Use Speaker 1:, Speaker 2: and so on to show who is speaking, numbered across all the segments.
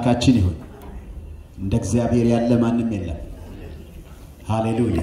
Speaker 1: ለአምላካችን ይሁን። እንደ እግዚአብሔር ያለ ማንም የለም። ሃሌሉያ።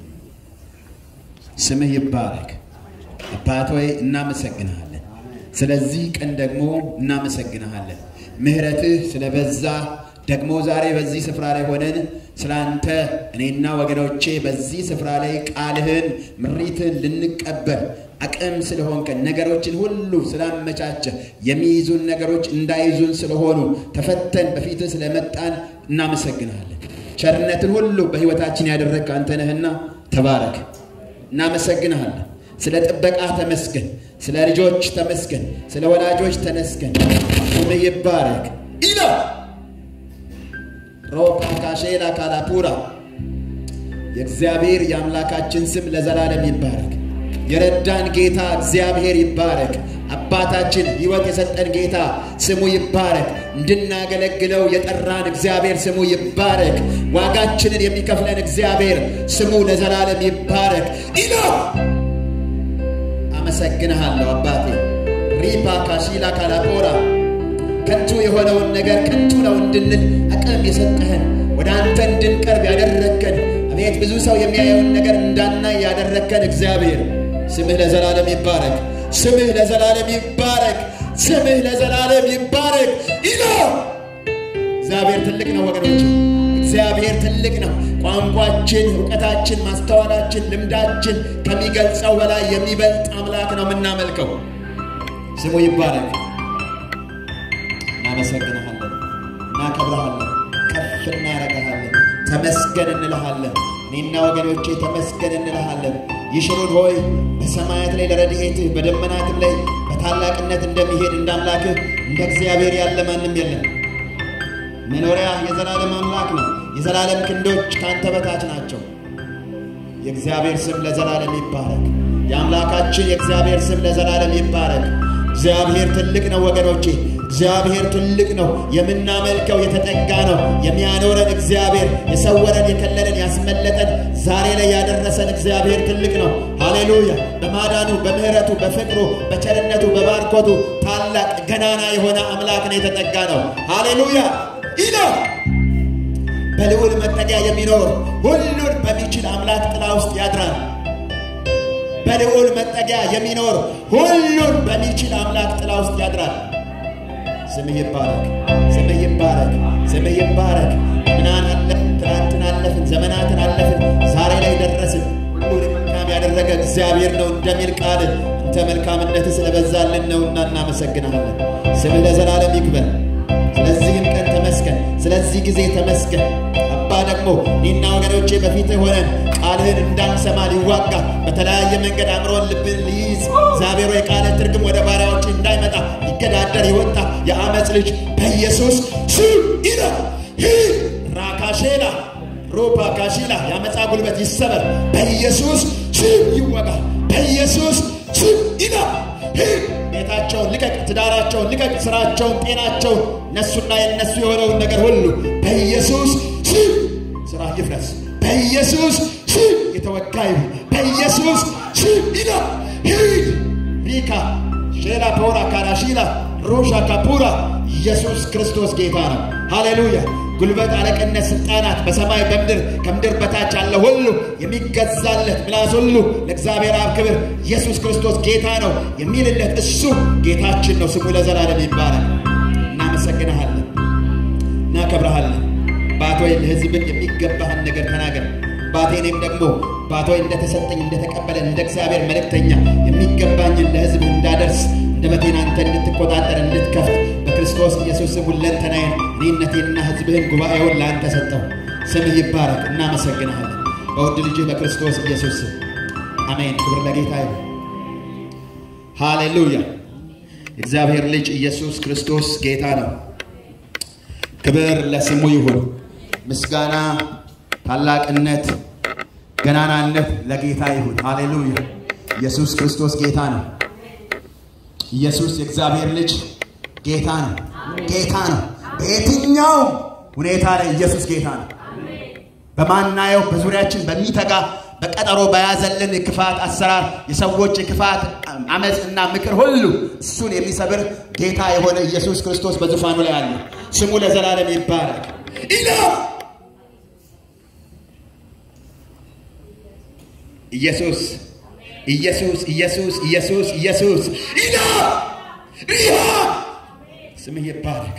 Speaker 1: ስምህ ይባረክ። አባት ሆይ እናመሰግንሃለን። ስለዚህ ቀን ደግሞ እናመሰግንሃለን። ምሕረትህ ስለበዛ ደግሞ ዛሬ በዚህ ስፍራ ላይ ሆነን ስለ አንተ እኔና ወገኖቼ በዚህ ስፍራ ላይ ቃልህን ምሪትን ልንቀበል አቅም ስለሆንከን ነገሮችን ሁሉ ስላመቻቸ የሚይዙን ነገሮች እንዳይዙን ስለሆኑ ተፈተን በፊትህ ስለመጣን እናመሰግንሃለን። ቸርነትን ሁሉ በሕይወታችን ያደረግክ አንተ ነህና ተባረክ። እናመሰግንሃለን። ስለ ጥበቃ ተመስገን። ስለ ልጆች ተመስገን። ስለ ወላጆች ተመስገን። ስምህ ይባረክ ኢላ ሮፓ ካሼላ ካላፑራ የእግዚአብሔር የአምላካችን ስም ለዘላለም ይባረክ። የረዳን ጌታ እግዚአብሔር ይባረክ። አባታችን ሕይወት የሰጠን ጌታ ስሙ ይባረክ። እንድናገለግለው የጠራን እግዚአብሔር ስሙ ይባረክ። ዋጋችንን የሚከፍለን እግዚአብሔር ስሙ ለዘላለም ይባረክ። ኢላ አመሰግንሃለሁ አባቴ ሪፓ ካሺላ ካላፖራ ከንቱ የሆነውን ነገር ከንቱ ነው እንድንል አቅም የሰጠህን ወደ አንተ እንድንቀርብ ያደረግከን አቤት ብዙ ሰው የሚያየውን ነገር እንዳናይ ያደረግከን እግዚአብሔር ስምህ ለዘላለም ይባረክ። ስምህ ለዘላለም ይባረክ። ስምህ ለዘላለም ይባረክ። ኢሎ እግዚአብሔር ትልቅ ነው ወገኖች፣ እግዚአብሔር ትልቅ ነው። ቋንቋችን፣ እውቀታችን፣ ማስተዋላችን፣ ልምዳችን ከሚገልጸው በላይ የሚበልጥ አምላክ ነው የምናመልከው። ስሙ ይባረክ። እናመሰግንሃለን፣ እናከብረሃለን፣ ከፍ እናረገሃለን፣ ተመስገን እንልሃለን። እኔና ወገኖቼ ተመስገን እንልሃለን። ይሽሩን ሆይ በሰማያት ላይ ለረድኤትህ በደመናትም ላይ በታላቅነት እንደሚሄድ እንደ አምላክህ እንደ እግዚአብሔር ያለ ማንም የለም። መኖሪያ የዘላለም አምላክ ነው። የዘላለም ክንዶች ከአንተ በታች ናቸው። የእግዚአብሔር ስም ለዘላለም ይባረክ። የአምላካችን የእግዚአብሔር ስም ለዘላለም ይባረክ። እግዚአብሔር ትልቅ ነው ወገኖቼ፣ እግዚአብሔር ትልቅ ነው። የምናመልከው የተጠጋ ነው። የሚያኖረን እግዚአብሔር፣ የሰወረን፣ የከለለን፣ ያስመለጠን፣ ዛሬ ላይ ያደረሰን እግዚአብሔር ትልቅ ነው። ሃሌሉያ! በማዳኑ በምሕረቱ፣ በፍቅሩ፣ በቸርነቱ፣ በባርኮቱ ታላቅ ገናና የሆነ አምላክ ነው የተጠጋ ነው። ሃሌሉያ! ኢላ በልዑል መጠጊያ የሚኖር ሁሉን በሚችል አምላክ ጥላ ውስጥ ያድራል። በልዑል መጠጊያ የሚኖር ሁሉን በሚችል አምላክ ጥላ ውስጥ ያድራል። ስምህ ይባረክ፣ ስምህ ይባረክ፣ ስምህ ይባረክ። ምናን አለፍን፣ ትናንትን አለፍን፣ ዘመናትን አለፍን፣ ዛሬ ላይ ደረስን። ሁሉን መልካም ያደረገ እግዚአብሔር ነው እንደሚል ቃል አንተ መልካምነት ስለበዛልን ነውና እናመሰግናለን። ስምህ ለዘላለም ይክበር። ስለዚህም ቀን ተመስገን፣ ስለዚህ ጊዜ ተመስገን። አባ ደግሞ እኔና ወገኖቼ በፊትህ ሆነን ቃልህን እንዳንሰማ ሊዋጋ በተለያየ መንገድ አእምሮን ልብን ሊይዝ እግዚአብሔር የቃልህ ትርጉም ወደ ባሪያዎች እንዳይመጣ ሊገዳደር የወጣ የአመፅ ልጅ በኢየሱስ ስም ኢላ ራካሼላ ሮፓ ካሺላ የአመፃ ጉልበት ይሰበር፣ በኢየሱስ ስም ይወጋ፣ በኢየሱስ ስም ኢላ ቤታቸውን ልቀቅ፣ ትዳራቸውን ልቀቅ፣ ስራቸውን፣ ጤናቸውን፣ እነሱና የነሱ የሆነውን ነገር ሁሉ በኢየሱስ ስም ስራ ይፍረስ። በኢየሱስ ስም የተወጋ ይሁን። በኢየሱስ ስም ኢላ ሂድ ሪካ ሼላ ፖራ ካራሺላ ሮሻ ካፑራ ኢየሱስ ክርስቶስ ጌታ ነው። ሃሌሉያ። ጉልበት፣ አለቅነት፣ ስልጣናት በሰማይ በምድር ከምድር በታች ያለ ሁሉ የሚገዛለት ምላስ ሁሉ ለእግዚአብሔር አብ ክብር ኢየሱስ ክርስቶስ ጌታ ነው የሚልለት እሱ ጌታችን ነው። ስሙ ለዘላለም ይባላል። እናመሰግንሃለን፣ እናከብረሃለን። ባቶይ ለሕዝብን የሚገባህን ነገር ተናገር። ባቴ እኔም ደግሞ ባቶይ እንደተሰጠኝ እንደተቀበለን እንደ እግዚአብሔር መልእክተኛ የሚገባኝን ለሕዝብ እንዳደርስ አንደበቴን አንተ እንድትቆጣጠር እንድትከፍት በክርስቶስ ኢየሱስ ስም ሁለንተናዬን እኔነቴንና ሕዝብህን ጉባኤውን ለአንተ ሰጠው። ስምህ ይባረክ። እናመሰግንሃለን በውድ ልጅህ በክርስቶስ ኢየሱስ ስም አሜን። ክብር ለጌታ ይሁን። ሃሌሉያ። እግዚአብሔር ልጅ ኢየሱስ ክርስቶስ ጌታ ነው። ክብር ለስሙ ይሁን። ምስጋና፣ ታላቅነት፣ ገናናነት ለጌታ ይሁን። ሃሌሉያ። ኢየሱስ ክርስቶስ ጌታ ነው። ኢየሱስ የእግዚአብሔር ልጅ ጌታ ነው። ጌታ ነው። በየትኛውም ሁኔታ ላይ ኢየሱስ ጌታ ነው። በማናየው በዙሪያችን በሚተጋ በቀጠሮ በያዘልን ክፋት አሰራር የሰዎች ክፋት አመፅ እና ምክር ሁሉ እሱን የሚሰብር ጌታ የሆነ ኢየሱስ ክርስቶስ በዙፋኑ ላይ አለ። ስሙ ለዘላለም ይባረክ። ኢላ ኢየሱስ ኢየሱስ ኢየሱስ ኢየሱስ ኢየሱስ ኢላ ሪሃ ስምህ ይባረክ።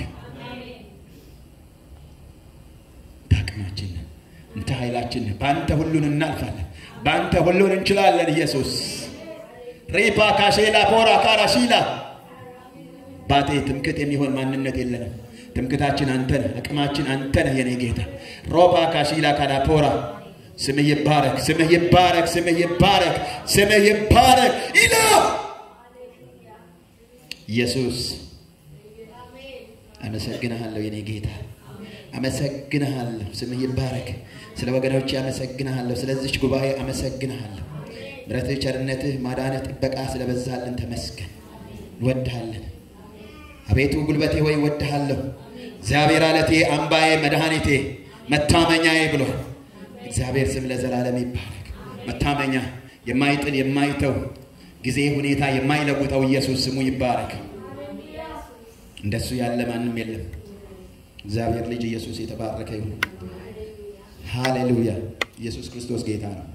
Speaker 1: አቅማችን እንተ ኃይላችን በአንተ ሁሉን እናልፋለን፣ በአንተ ሁሉን እንችላለን። ኢየሱስ ሪፓ ካሼላ ፖራ ካራሺላ ባቴ ትምክት የሚሆን ማንነት የለንም። ትምክታችን አንተ ነህ፣ አቅማችን አንተ ነህ የኔ ጌታ። ሮፓ ካሺላ ካዳፖራ ስምህ ይባረክ፣ ስምህ ይባረክ፣ ስምህ ይባረክ፣ ስምህ ይባረክ። ኢላ ኢየሱስ አመሰግንሃለሁ የኔ ጌታ አመሰግንሃለሁ። ስምህ ይባረክ። ስለ ወገኖች አመሰግንሃለሁ። ስለዚች ጉባኤ አመሰግንሃለሁ። ምሕረትህ፣ ቸርነትህ፣ ማዳንህ፣ ጥበቃ ስለበዛልን ተመስገን። እንወድሃለን አቤቱ ጉልበቴ ሆይ እወድሃለሁ። እግዚአብሔር አለቴ፣ አምባዬ፣ መድኃኒቴ፣ መታመኛዬ ብሏል። እግዚአብሔር ስም ለዘላለም ይባረክ። መታመኛ የማይጥል የማይተው ጊዜ ሁኔታ የማይለውጠው ኢየሱስ ስሙ ይባረክ። እንደሱ ያለ ማንም የለም። እግዚአብሔር ልጅ ኢየሱስ የተባረከ ይሁን። ሃሌሉያ! ኢየሱስ ክርስቶስ ጌታ ነው።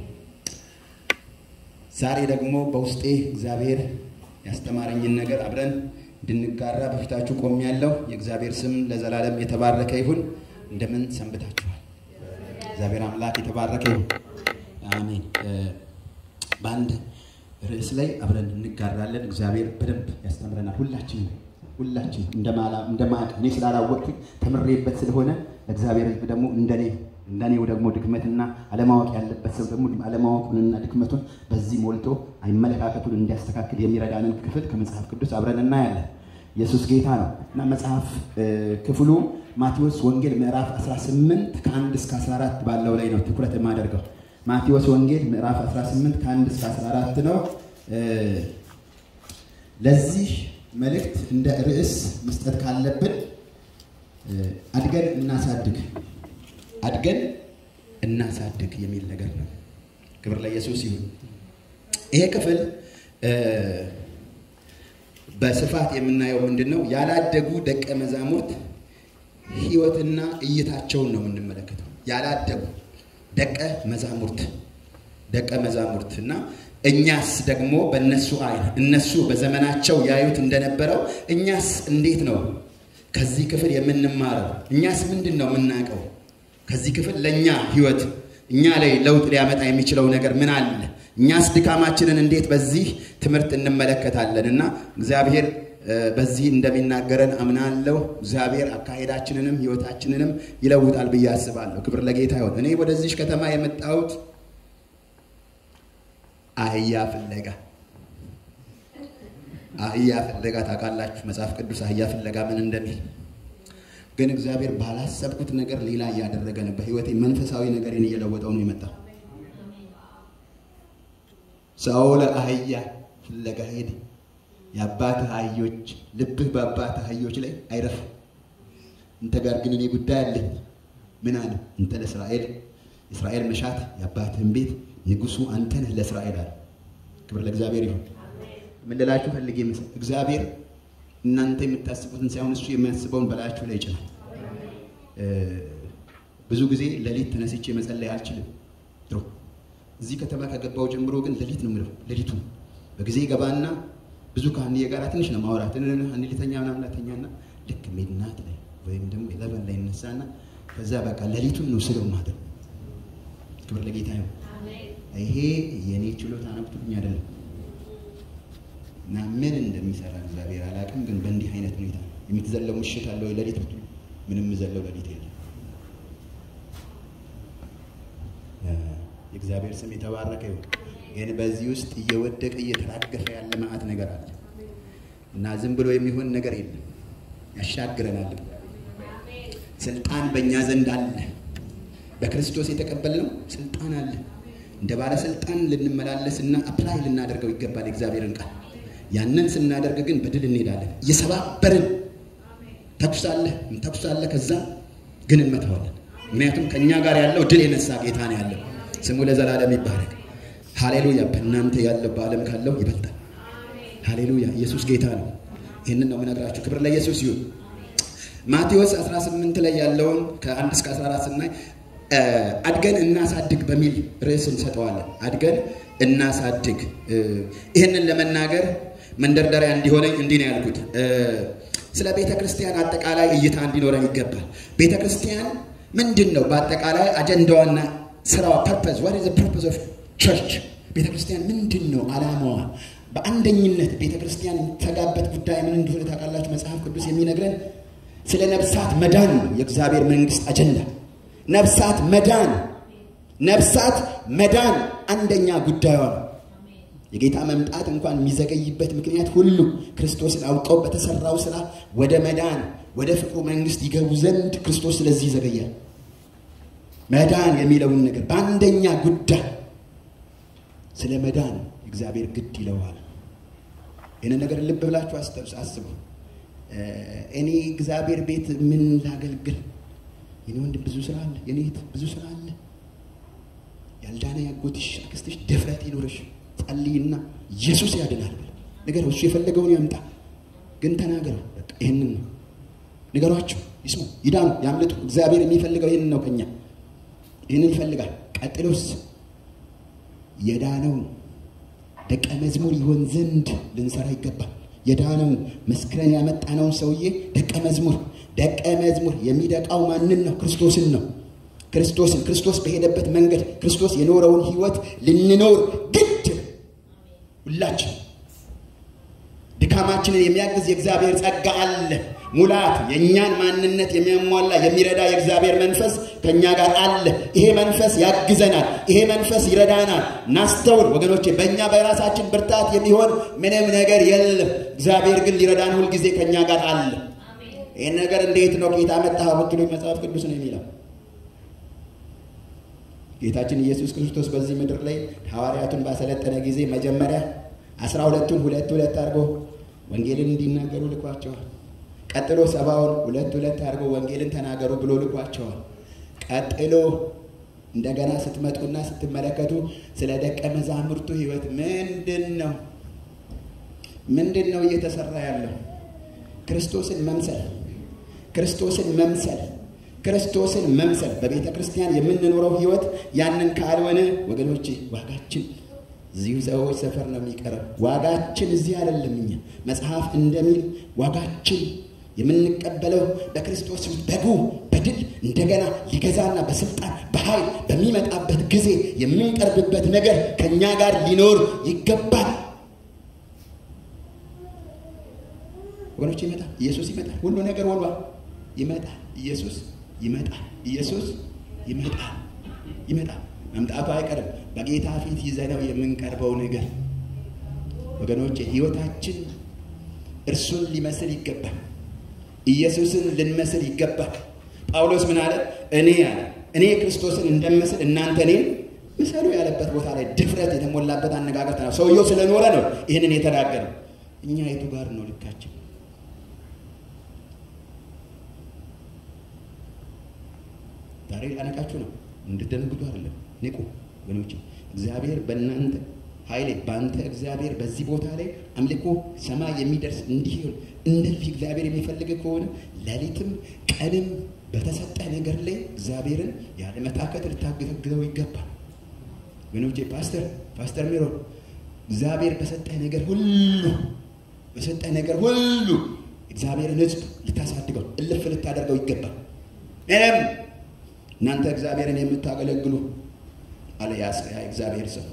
Speaker 1: ዛሬ ደግሞ በውስጤ እግዚአብሔር ያስተማረኝን ነገር አብረን እንድንጋራ በፊታችሁ ቆሜያለሁ። የእግዚአብሔር ስም ለዘላለም የተባረከ ይሁን። እንደምን ሰንብታችኋል? እግዚአብሔር አምላክ የተባረከ ይሁን። አሜን። በአንድ ርዕስ ላይ አብረን እንጋራለን። እግዚአብሔር በደንብ ያስተምረናል ሁላችንም ሁላችን እንደማቅ እኔ ስላላወቅኩኝ ተምሬበት ስለሆነ ለእግዚአብሔር ሕዝብ ደግሞ እንደኔ እንደኔው ደግሞ ድክመትና አለማወቅ ያለበት ሰው ደግሞ አለማወቁንና ድክመቱን በዚህ ሞልቶ አመለካከቱን እንዲያስተካክል የሚረዳንን ክፍል ከመጽሐፍ ቅዱስ አብረን እናያለን። ኢየሱስ ጌታ ነው እና መጽሐፍ ክፍሉ ማቴዎስ ወንጌል ምዕራፍ 18 ከ1 እስከ 14 ባለው ላይ ነው ትኩረት የማደርገው። ማቴዎስ ወንጌል ምዕራፍ 18 ከ1 እስከ 14 ነው። ለዚህ መልእክት እንደ ርዕስ መስጠት ካለብን አድገን እናሳድግ አድገን እናሳድግ የሚል ነገር ነው። ክብር ለኢየሱስ ይሁን። ይሄ ክፍል በስፋት የምናየው ምንድን ነው? ያላደጉ ደቀ መዛሙርት ሕይወትና እይታቸውን ነው የምንመለከተው። ያላደጉ ደቀ መዛሙርት ደቀ መዛሙርት እና እኛስ ደግሞ በእነሱ አይን እነሱ በዘመናቸው ያዩት እንደነበረው እኛስ እንዴት ነው ከዚህ ክፍል የምንማረው? እኛስ ምንድን ነው የምናውቀው? ከዚህ ክፍል ለእኛ ህይወት እኛ ላይ ለውጥ ሊያመጣ የሚችለው ነገር ምን አለ? እኛስ ድካማችንን እንዴት በዚህ ትምህርት እንመለከታለን? እና እግዚአብሔር በዚህ እንደሚናገረን አምናለሁ። እግዚአብሔር አካሄዳችንንም ህይወታችንንም ይለውጣል ብዬ አስባለሁ። ክብር ለጌታ ይሆን። እኔ ወደዚህ ከተማ የመጣሁት አህያ ፍለጋ አህያ ፍለጋ ታውቃላችሁ፣ መጽሐፍ ቅዱስ አህያ ፍለጋ ምን እንደሚል ግን እግዚአብሔር ባላሰብኩት ነገር ሌላ እያደረገ ነው። በህይወቴ መንፈሳዊ ነገሬን እየለወጠው ነው የመጣው። ሰው ለአህያ ፍለጋ ሄደ። የአባትህ አህዮች ልብህ በአባትህ አህዮች ላይ አይረፍም። እንተ ጋር ግን እኔ ጉዳይ አለኝ። ምን አለ? እንተ ለእስራኤል እስራኤል መሻት የአባትህን ቤት ንጉሱ አንተ ነህ ለእስራኤል አለ። ክብር ለእግዚአብሔር ይሁን። ምን ልላችሁ ፈልጌ መሰለህ? እግዚአብሔር እናንተ የምታስቡትን ሳይሆን እሱ የሚያስበውን በላያችሁ ላይ ይጭናል። ብዙ ጊዜ ሌሊት ተነስቼ መጸለይ አልችልም። ድሮ እዚህ ከተማ ከገባው ጀምሮ ግን ሌሊት ነው የምለው። ሌሊቱ በጊዜ ገባና ብዙ ከአንዬ ጋር ትንሽ ነው ማውራት አንድ ሊተኛ ምናምን ተኛና ልክ ሜድናት ላይ ወይም ደግሞ ኤለቨን ላይ እነሳና ከዛ በቃ ሌሊቱን ነው ስለው ማደር። ክብር ለጌታ ይሁን። ይሄ የኔ ችሎታ ነው ብትሉኝ አይደለም እና ምን እንደሚሰራ እግዚአብሔር አላውቅም። ግን በእንዲህ አይነት ሁኔታ የምትዘለው ምሽት አለ ወይ ሌሊት ብትሉ ምንም ዘለው ሌሊት የለም። የእግዚአብሔር ስም የተባረከ ይሁን። ግን በዚህ ውስጥ እየወደቀ እየተራገፈ ያለ መዓት ነገር አለ እና ዝም ብሎ የሚሆን ነገር የለም። ያሻግረናል። ስልጣን በእኛ ዘንድ አለ። በክርስቶስ የተቀበልነው ስልጣን አለ። እንደ ባለስልጣን ልንመላለስ እና አፕላይ ልናደርገው ይገባል የእግዚአብሔርን ቃል። ያንን ስናደርግ ግን በድል እንሄዳለን። እየሰባበርን ተኩሳለህ ተኩሳለህ፣ ከዛ ግን እንመታዋለን። ምክንያቱም ከእኛ ጋር ያለው ድል የነሳ ጌታ ነው ያለው። ስሙ ለዘላለም ይባረክ። ሃሌሉያ። በእናንተ ያለው በዓለም ካለው ይበልጣል። ሃሌሉያ። ኢየሱስ ጌታ ነው። ይህንን ነው የምነግራችሁ። ክብር ለኢየሱስ ይሁን። ማቴዎስ 18 ላይ ያለውን ከ1 እስከ 14 ስናይ አድገን እናሳድግ በሚል ርዕስ እንሰጠዋለን። አድገን እናሳድግ። ይህንን ለመናገር መንደርደሪያ እንዲሆነኝ እንዲህ ነው ያልኩት። ስለ ቤተ ክርስቲያን አጠቃላይ እይታ እንዲኖረን ይገባል። ቤተ ክርስቲያን ምንድን ነው? በአጠቃላይ አጀንዳዋና ስራዋ ፐርፐዝ ዋት ኢዝ ፐርፐዝ ኦፍ ቸርች ቤተ ክርስቲያን ምንድን ነው ዓላማዋ? በአንደኝነት ቤተ ክርስቲያን የምትተጋበት ጉዳይ ምን እንደሆነ ታውቃላችሁ? መጽሐፍ ቅዱስ የሚነግረን ስለ ነፍሳት መዳን ነው። የእግዚአብሔር መንግስት አጀንዳ ነፍሳት መዳን፣ ነፍሳት መዳን አንደኛ ጉዳዩ ነው። የጌታ መምጣት እንኳን የሚዘገይበት ምክንያት ሁሉ ክርስቶስን አውቀው በተሰራው ስራ ወደ መዳን ወደ ፍቅሩ መንግስት ይገቡ ዘንድ ክርስቶስ ስለዚህ ይዘገያል። መዳን የሚለውን ነገር በአንደኛ ጉዳይ ስለ መዳን እግዚአብሔር ግድ ይለዋል። ይህንን ነገር ልብ ብላችሁ አስቡ። እኔ እግዚአብሔር ቤት ምን ላገልግል? የኔ ወንድም ብዙ ስራ አለ፣ የኔ እህት ብዙ ስራ አለ። ያልዳነ ያጎትሽ አክስትሽ ድፍረት ይኖርሽ፣ ጸልይና ኢየሱስ ያድናል ብለ ነገር እሱ የፈለገውን ያምጣ፣ ግን ተናገሩ። በቃ ይህንን ነው ንገሯቸው፣ ይስሙ፣ ይዳኑ፣ ያምልጡ። እግዚአብሔር የሚፈልገው ይህንን ነው ከኛ ይህንን ይፈልጋል። ቀጥሎስ የዳነው ደቀ መዝሙር ይሆን ዘንድ ልንሰራ ይገባል። የዳነው መስክረን ያመጣነውን ሰውዬ ደቀ መዝሙር ደቀ መዝሙር የሚደቃው ማንን ነው? ክርስቶስን ነው። ክርስቶስን ክርስቶስ በሄደበት መንገድ ክርስቶስ የኖረውን ህይወት ልንኖር ግድ ሁላችን ድካማችንን የሚያግዝ የእግዚአብሔር ጸጋ አለ። ሙላት የእኛን ማንነት የሚያሟላ የሚረዳ የእግዚአብሔር መንፈስ ከእኛ ጋር አለ። ይሄ መንፈስ ያግዘናል። ይሄ መንፈስ ይረዳናል። ናስተውል ወገኖቼ፣ በእኛ በራሳችን ብርታት የሚሆን ምንም ነገር የለም። እግዚአብሔር ግን ሊረዳን ሁልጊዜ ከእኛ ጋር አለ። ይህን ነገር እንዴት ነው ጌታ መጣህ ብትሉኝ መጽሐፍ ቅዱስ ነው የሚለው። ጌታችን ኢየሱስ ክርስቶስ በዚህ ምድር ላይ ሐዋርያቱን ባሰለጠነ ጊዜ መጀመሪያ አስራ ሁለቱን ሁለት ሁለት አድርጎ ወንጌልን እንዲናገሩ ልኳቸዋል። ቀጥሎ ሰባውን ሁለት ሁለት አድርጎ ወንጌልን ተናገሩ ብሎ ልኳቸዋል። ቀጥሎ እንደገና ስትመጡና ስትመለከቱ ስለ ደቀ መዛሙርቱ ህይወት ምንድን ነው ምንድን ነው እየተሰራ ያለው? ክርስቶስን መምሰል ክርስቶስን መምሰል ክርስቶስን መምሰል በቤተ ክርስቲያን የምንኖረው ህይወት ያንን ካልሆነ ወገኖቼ ዋጋችን እዚሁ ሰዎች ሰፈር ነው የሚቀረው። ዋጋችን እዚህ አይደለም። እኛ መጽሐፍ እንደሚል ዋጋችን የምንቀበለው በክርስቶስ በጉ በድል እንደገና ሊገዛና በስልጣን በኃይል በሚመጣበት ጊዜ የምንቀርብበት ነገር ከእኛ ጋር ሊኖር ይገባል። ወገኖች ይመጣል። ኢየሱስ ይመጣል። ሁሉ ነገር ሆኗል። ይመጣል። ኢየሱስ ይመጣል። ኢየሱስ ይመጣል። ይመጣል። መምጣቱ አይቀርም። በጌታ ፊት ይዘነው የምንቀርበው ነገር ወገኖች ህይወታችን እርሱን ሊመስል ይገባል። ኢየሱስን ልንመስል ይገባል። ጳውሎስ ምን አለ? እኔ አለ እኔ ክርስቶስን እንደምመስል እናንተ እኔን ምሰሉ ያለበት ቦታ ላይ ድፍረት የተሞላበት አነጋገር ነው። ሰውየው ስለኖረ ነው ይህንን የተናገረው። እኛ የቱ ጋር ነው ልካችን? ዛሬ ላነቃችሁ ነው፣ እንድትደነግጡ አይደለም። ንቁ ወገኖች። እግዚአብሔር በእናንተ ኃይሌ በአንተ እግዚአብሔር በዚህ ቦታ ላይ አምልኮ ሰማይ የሚደርስ እንዲሆን እንደዚህ እግዚአብሔር የሚፈልግ ከሆነ ሌሊትም ቀንም በተሰጠ ነገር ላይ እግዚአብሔርን ያለ መታከት ልታገለግለው ይገባል። ወገኖቼ ፓስተር ፓስተር ሚሮን እግዚአብሔር በሰጠ ነገር ሁሉ በሰጠ ነገር ሁሉ እግዚአብሔርን ሕዝብ ልታሳድገው እልፍ ልታደርገው ይገባል። ምንም እናንተ እግዚአብሔርን የምታገለግሉ አለ ያ እግዚአብሔር ሰው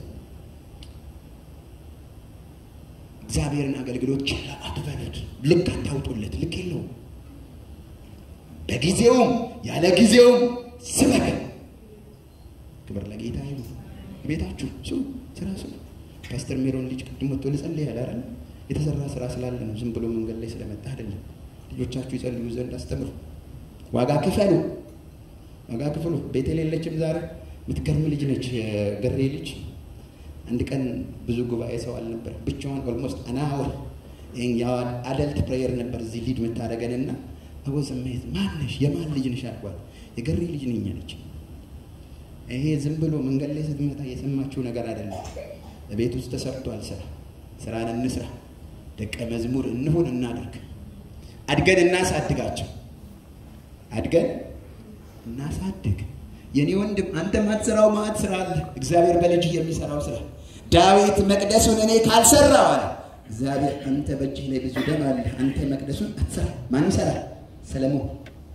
Speaker 1: እግዚአብሔርን አገልግሎት ችላ አትበሉት። ልክ አታውጡለት። ልክ የለውም። በጊዜውም ያለ ጊዜውም ስበክ። ክብር ለጌታ ይሁን። ቤታችሁ ስሙ፣ ስራ ስሙ። ፓስተር ሜሮን ልጅ ቅድም ወጥቶ ልጸልይ ያለ አይደል? የተሰራ ስራ ስላለ ነው። ዝም ብሎ መንገድ ላይ ስለመጣ አይደለም። ልጆቻችሁ ይጸልዩ ዘንድ አስተምሩ። ዋጋ ክፈሉ፣ ዋጋ ክፍሉ። ቤት የሌለችም ዛሬ የምትገርም ልጅ ነች። የገሬ ልጅ አንድ ቀን ብዙ ጉባኤ ሰው አልነበር፣ ብቻዋን ኦልሞስት አናወር አደልት ፕሬየር ነበር እዚህ ሊድ ይሄ ዝም ብሎ መንገድ ላይ ስትመጣ የሰማችው ነገር አይደለም። በቤት ውስጥ ተሰርቷል። ስራ ስራን እንስራ፣ ደቀ መዝሙር እንሁን፣ እናድርግ። አድገን እናሳድጋቸው። አድገን እናሳድግ። የኔ ወንድም አንተ ማትሰራው ማት ስራ አለ። እግዚአብሔር በልጅ የሚሰራው ስራ ዳዊት መቅደሱን እኔ ካልሰራው አለ እግዚአብሔር አንተ በእጅህ ላይ ብዙ ደም አለ፣ አንተ መቅደሱን አትሰራ። ማን ይሰራል? ሰለሞን።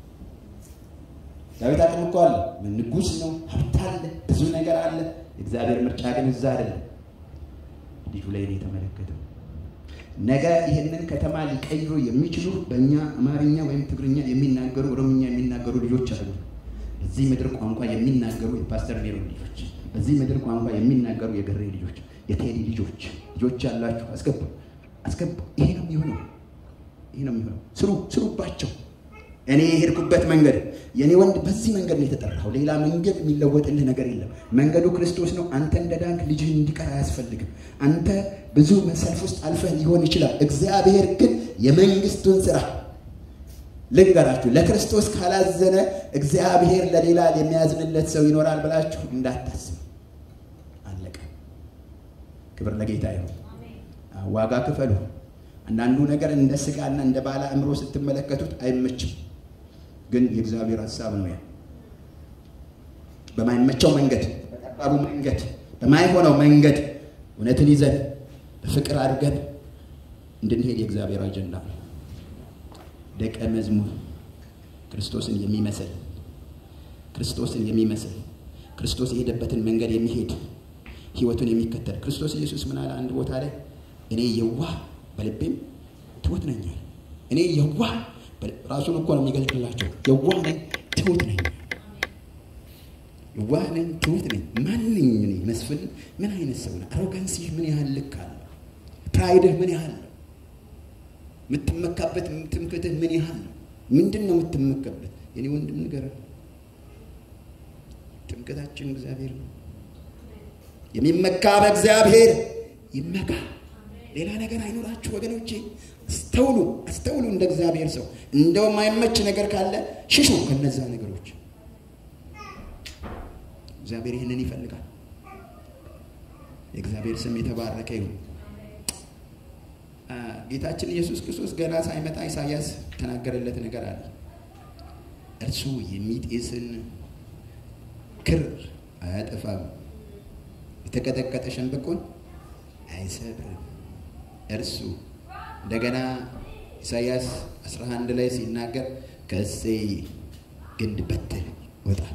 Speaker 1: ዳዊት አቅም እኮ አለ፣ ንጉሥ ነው፣ ሀብት አለ፣ ብዙ ነገር አለ። እግዚአብሔር ምርጫ ግን እዛ አይደለም፣ ልጁ ላይ ነው የተመለከተው። ነገ ይህንን ከተማ ሊቀይሩ የሚችሉ በእኛ አማርኛ ወይም ትግርኛ የሚናገሩ ኦሮምኛ የሚናገሩ ልጆች አሉ። በዚህ ምድር ቋንቋ የሚናገሩ የፓስተር ሜሮን ልጆች፣ በዚህ ምድር ቋንቋ የሚናገሩ የገሬ ልጆች፣ የቴዲ ልጆች ልጆች ያላችሁ አስገቡ፣ አስገቡ። ይሄ ነው የሚሆነው፣ ይሄ ነው የሚሆነው። ስሩ፣ ስሩባቸው። እኔ የሄድኩበት መንገድ የእኔ ወንድ በዚህ መንገድ ነው የተጠራው። ሌላ መንገድ የሚለወጥልህ ነገር የለም። መንገዱ ክርስቶስ ነው። አንተ እንደ ዳንክ ልጅህ እንዲቀር አያስፈልግም። አንተ ብዙ ሰልፍ ውስጥ አልፈህ ሊሆን ይችላል። እግዚአብሔር ግን የመንግስቱን ስራ ልንገራችሁ፣ ለክርስቶስ ካላዘነ እግዚአብሔር ለሌላ የሚያዝንለት ሰው ይኖራል ብላችሁ እንዳታስብ። አለቀ። ክብር ለጌታ ይሁን። ዋጋ ክፈሉ። አንዳንዱ ነገር እንደ ስጋና እንደ ባለ አእምሮ ስትመለከቱት አይመችም፣ ግን የእግዚአብሔር ሀሳብ ነው። ያ በማይመቸው መንገድ፣ በጠባቡ መንገድ፣ በማይሆነው መንገድ እውነትን ይዘን በፍቅር አድርገን እንድንሄድ የእግዚአብሔር አጀንዳ ነው። ደቀ መዝሙር ክርስቶስን የሚመስል ክርስቶስን የሚመስል ክርስቶስ የሄደበትን መንገድ የሚሄድ ህይወቱን የሚከተል ክርስቶስ ኢየሱስ ምን አለ? አንድ ቦታ ላይ እኔ የዋህ በልቤም ትሁት ነኝ። እኔ የዋህ ራሱን እኮ ነው የሚገልጥላቸው። የዋህ ነኝ፣ ትሁት ነኝ። የዋህ ነኝ፣ ትሁት ነኝ። ማንኝ እኔ መስፍን ምን አይነት ሰው ነው? አሮጋንሲህ ምን ያህል ልክ አለው? ፕራይድህ ምን ያህል ነው? የምትመካበት ትምክህትህ ምን ያህል ነው? ምንድን ነው የምትመካበት? የኔ ወንድም ንገረን። ትምክህታችን እግዚአብሔር ነው። የሚመካ በእግዚአብሔር ይመካ። ሌላ ነገር አይኖራችሁ ወገኖቼ። አስተውሉ፣ አስተውሉ። እንደ እግዚአብሔር ሰው እንደው የማይመች ነገር ካለ ሽሹ ከነዛ ነገሮች። እግዚአብሔር ይህንን ይፈልጋል። የእግዚአብሔር ስም የተባረከ ይሁን። ጌታችን ኢየሱስ ክርስቶስ ገና ሳይመጣ ኢሳያስ ተናገረለት ነገር አለ። እርሱ የሚጤስን ክር አያጠፋም፣ የተቀጠቀጠ ሸንበቆን አይሰብርም። እርሱ እንደገና ኢሳያስ 11 ላይ ሲናገር ከእሴይ ግንድ በትር ይወጣል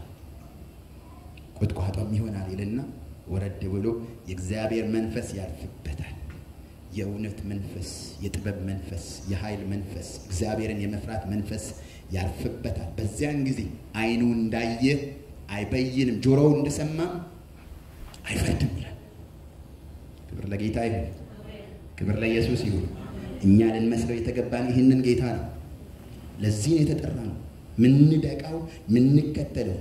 Speaker 1: ቁጥቋጦም ይሆናል ይልና ወረድ ብሎ የእግዚአብሔር መንፈስ ያርፍበታል። የእውነት መንፈስ፣ የጥበብ መንፈስ፣ የኃይል መንፈስ፣ እግዚአብሔርን የመፍራት መንፈስ ያርፍበታል። በዚያን ጊዜ ዓይኑ እንዳየ አይበይንም፣ ጆሮው እንደሰማም አይፈርድም ይላል። ክብር ለጌታ ይሁን። ክብር ለኢየሱስ ይሁን። እኛ ልንመስለው የተገባን ይህንን ጌታ ነው። ለዚህ ነው የተጠራ ነው። ምንደቃው ምንከተለው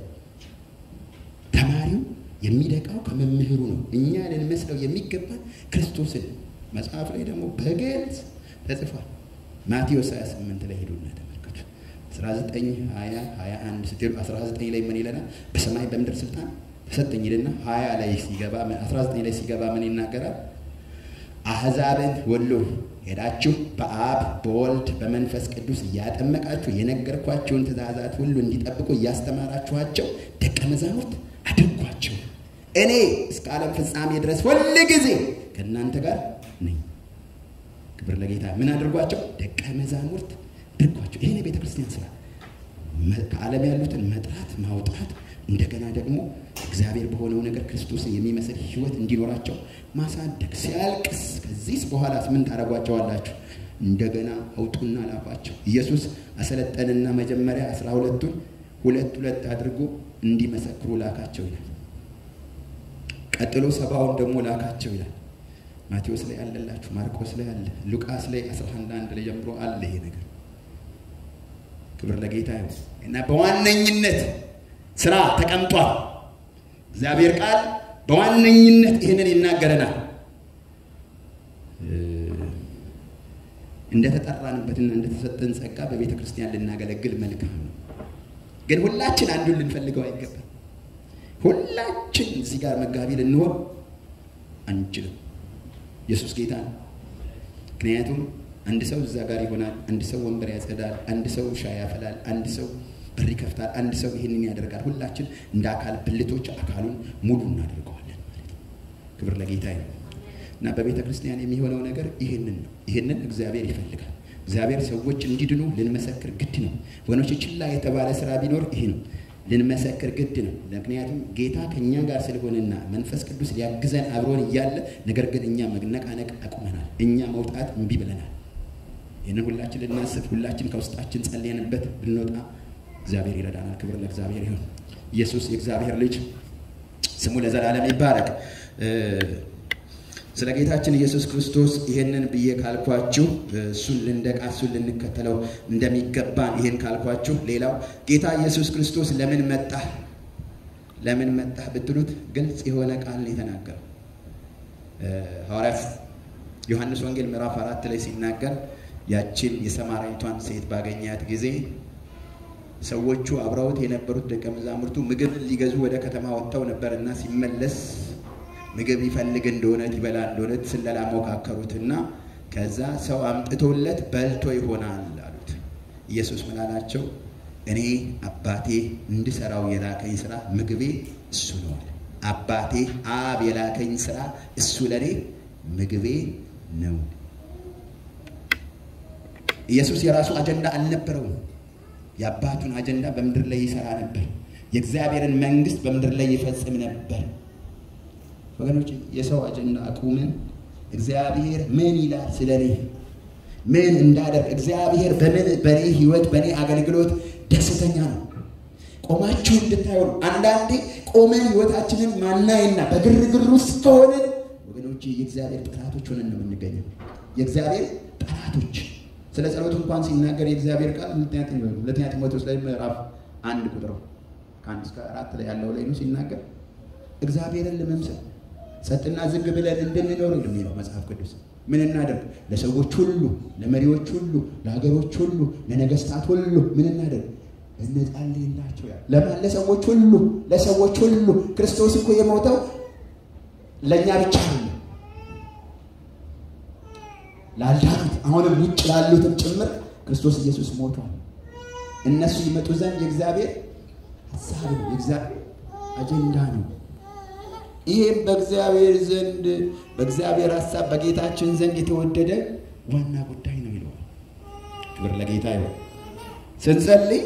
Speaker 1: ተማሪው የሚደቃው ከመምህሩ ነው። እኛ ልንመስለው የሚገባን ክርስቶስን መጽሐፍ ላይ ደግሞ በግልጽ ተጽፏል። ማቴዎስ 28 ላይ ሄዱና ተመልከቱ። 19 20 21 ስትሄዱ 19 ላይ ምን ይለናል? በሰማይ በምድር ስልጣን ተሰጠኝ ይልና 20 ላይ ሲገባ 19 ላይ ሲገባ ምን ይናገራል? አሕዛብን ሁሉ ሄዳችሁ በአብ በወልድ በመንፈስ ቅዱስ እያጠመቃችሁ የነገርኳቸውን ትእዛዛት ሁሉ እንዲጠብቁ እያስተማራችኋቸው ደቀ መዛሙርት አድርጓቸው። እኔ እስከ ዓለም ፍጻሜ ድረስ ሁል ጊዜ ከእናንተ ጋር ነኝ። ክብር ለጌታ። ምን አድርጓቸው? ደቀ መዛሙርት አድርጓቸው። ይሄ የቤተ ክርስቲያን ስራ፣ ከዓለም ያሉትን መጥራት ማውጣት፣ እንደገና ደግሞ እግዚአብሔር በሆነው ነገር ክርስቶስን የሚመስል ሕይወት እንዲኖራቸው ማሳደግ። ሲያልቅስ ከዚህስ በኋላስ ምን ታደርጓቸዋላችሁ? እንደገና አውጡና ላኳቸው። ኢየሱስ አሰለጠንና መጀመሪያ አስራ ሁለቱን ሁለት ሁለት አድርጎ እንዲመሰክሩ ላካቸው ይላል። ቀጥሎ ሰባውን ደግሞ ላካቸው ይላል። ማቴዎስ ላይ አለላችሁ፣ ማርቆስ ላይ አለ፣ ሉቃስ ላይ 11 አንድ ላይ ጀምሮ አለ ይሄ ነገር። ክብር ለጌታ ይሁን እና በዋነኝነት ስራ ተቀምጧል። እግዚአብሔር ቃል በዋነኝነት ይህንን ይናገረናል። እንደተጠራንበትና እንደተሰጠን ጸጋ በቤተ ክርስቲያን ልናገለግል መልካም ነው። ግን ሁላችን አንዱን ልንፈልገው አይገባም። ሁላችን እዚህ ጋር መጋቢ ልንሆን አንችልም። ኢየሱስ ጌታ ነው። ምክንያቱም አንድ ሰው እዛ ጋር ይሆናል፣ አንድ ሰው ወንበር ያጸዳል፣ አንድ ሰው ሻይ ያፈላል፣ አንድ ሰው በር ይከፍታል፣ አንድ ሰው ይህንን ያደርጋል። ሁላችን እንደ አካል ብልቶች አካሉን ሙሉ እናደርገዋለን ማለት ነው። ክብር ለጌታ ነው። እና በቤተ ክርስቲያን የሚሆነው ነገር ይህንን ነው። ይህንን እግዚአብሔር ይፈልጋል። እግዚአብሔር ሰዎች እንዲድኑ ልንመሰክር ግድ ነው። ወገኖች ችላ የተባለ ስራ ቢኖር ይህ ነው። ልንመሰክር ግድ ነው። ምክንያቱም ጌታ ከእኛ ጋር ስለሆነና መንፈስ ቅዱስ ሊያግዘን አብሮን እያለ ነገር ግን እኛ መነቃነቅ አቁመናል። እኛ መውጣት እምቢ ብለናል። ይህንን ሁላችን ልናስብ፣ ሁላችን ከውስጣችን ጸልየንበት ብንወጣ እግዚአብሔር ይረዳናል። ክብር ለእግዚአብሔር ይሁን። ኢየሱስ የእግዚአብሔር ልጅ ስሙ ለዘላለም ይባረክ። ስለ ጌታችን ኢየሱስ ክርስቶስ ይሄንን ብዬ ካልኳችሁ እሱን ልንደቃ እሱን ልንከተለው እንደሚገባን ይሄን ካልኳችሁ፣ ሌላው ጌታ ኢየሱስ ክርስቶስ ለምን መጣ ለምን መጣ ብትሉት ግልጽ የሆነ ቃል የተናገረው ሐዋርያት ዮሐንስ ወንጌል ምዕራፍ አራት ላይ ሲናገር ያችን የሰማራዊቷን ሴት ባገኛት ጊዜ ሰዎቹ አብረውት የነበሩት ደቀ መዛሙርቱ ምግብ ሊገዙ ወደ ከተማ ወጥተው ነበርና ሲመለስ ምግብ ይፈልግ እንደሆነ ይበላ እንደሆነ ስለላ ሞካከሩትና ከዛ ሰው አምጥቶለት በልቶ ይሆናል አሉት። ኢየሱስ ምን አላቸው? እኔ አባቴ እንድሰራው የላከኝ ስራ ምግቤ እሱ ነው አለ። አባቴ አብ የላከኝ ስራ እሱ ለእኔ ምግቤ ነው። ኢየሱስ የራሱ አጀንዳ አልነበረውም። የአባቱን አጀንዳ በምድር ላይ ይሰራ ነበር። የእግዚአብሔርን መንግስት በምድር ላይ ይፈጽም ነበር። ወገኖች የሰው አጀንዳ አቁምን። እግዚአብሔር ምን ይላል ስለ እኔ ምን እንዳደርግ እግዚአብሔር በምን በእኔ ህይወት በእኔ አገልግሎት ደስተኛ ነው። ቆማችሁ እንድታዩ አንዳንዴ ቆመን ህይወታችንን ማናይና በግርግር ውስጥ ከሆንን ወገኖች የእግዚአብሔር ጠላቶች ሆነን ነው የምንገኘው። የእግዚአብሔር ጠላቶች ስለ ጸሎት እንኳን ሲናገር የእግዚአብሔር ቃል ሁለተኛ ጢሞቴዎስ ላይ ምዕራፍ አንድ ቁጥር ከአንድ እስከ አራት ላይ ያለው ላይ ነው ሲናገር እግዚአብሔርን ለመምሰል ጸጥና ዝግ ብለን እንድንኖር የሚለው መጽሐፍ ቅዱስ ምን እናደርግ? ለሰዎች ሁሉ፣ ለመሪዎች ሁሉ፣ ለሀገሮች ሁሉ፣ ለነገስታት ሁሉ ምን እናደርግ? እንጸልይላቸው። ያ ለማን? ለሰዎች ሁሉ፣ ለሰዎች ሁሉ። ክርስቶስ እኮ የሞተው ለእኛ ብቻ ነው፣ ላልዳኑት፣ አሁንም ውጭ ላሉትም ጭምር ክርስቶስ ኢየሱስ ሞቷል። እነሱ ይመጡ ዘንድ የእግዚአብሔር ሀሳብ ነው፣ የእግዚአብሔር አጀንዳ ነው። ይህም በእግዚአብሔር ዘንድ በእግዚአብሔር ሀሳብ በጌታችን ዘንድ የተወደደ ዋና ጉዳይ ነው ይለዋል። ክብር ለጌታ ይሆን። ስንጸልይ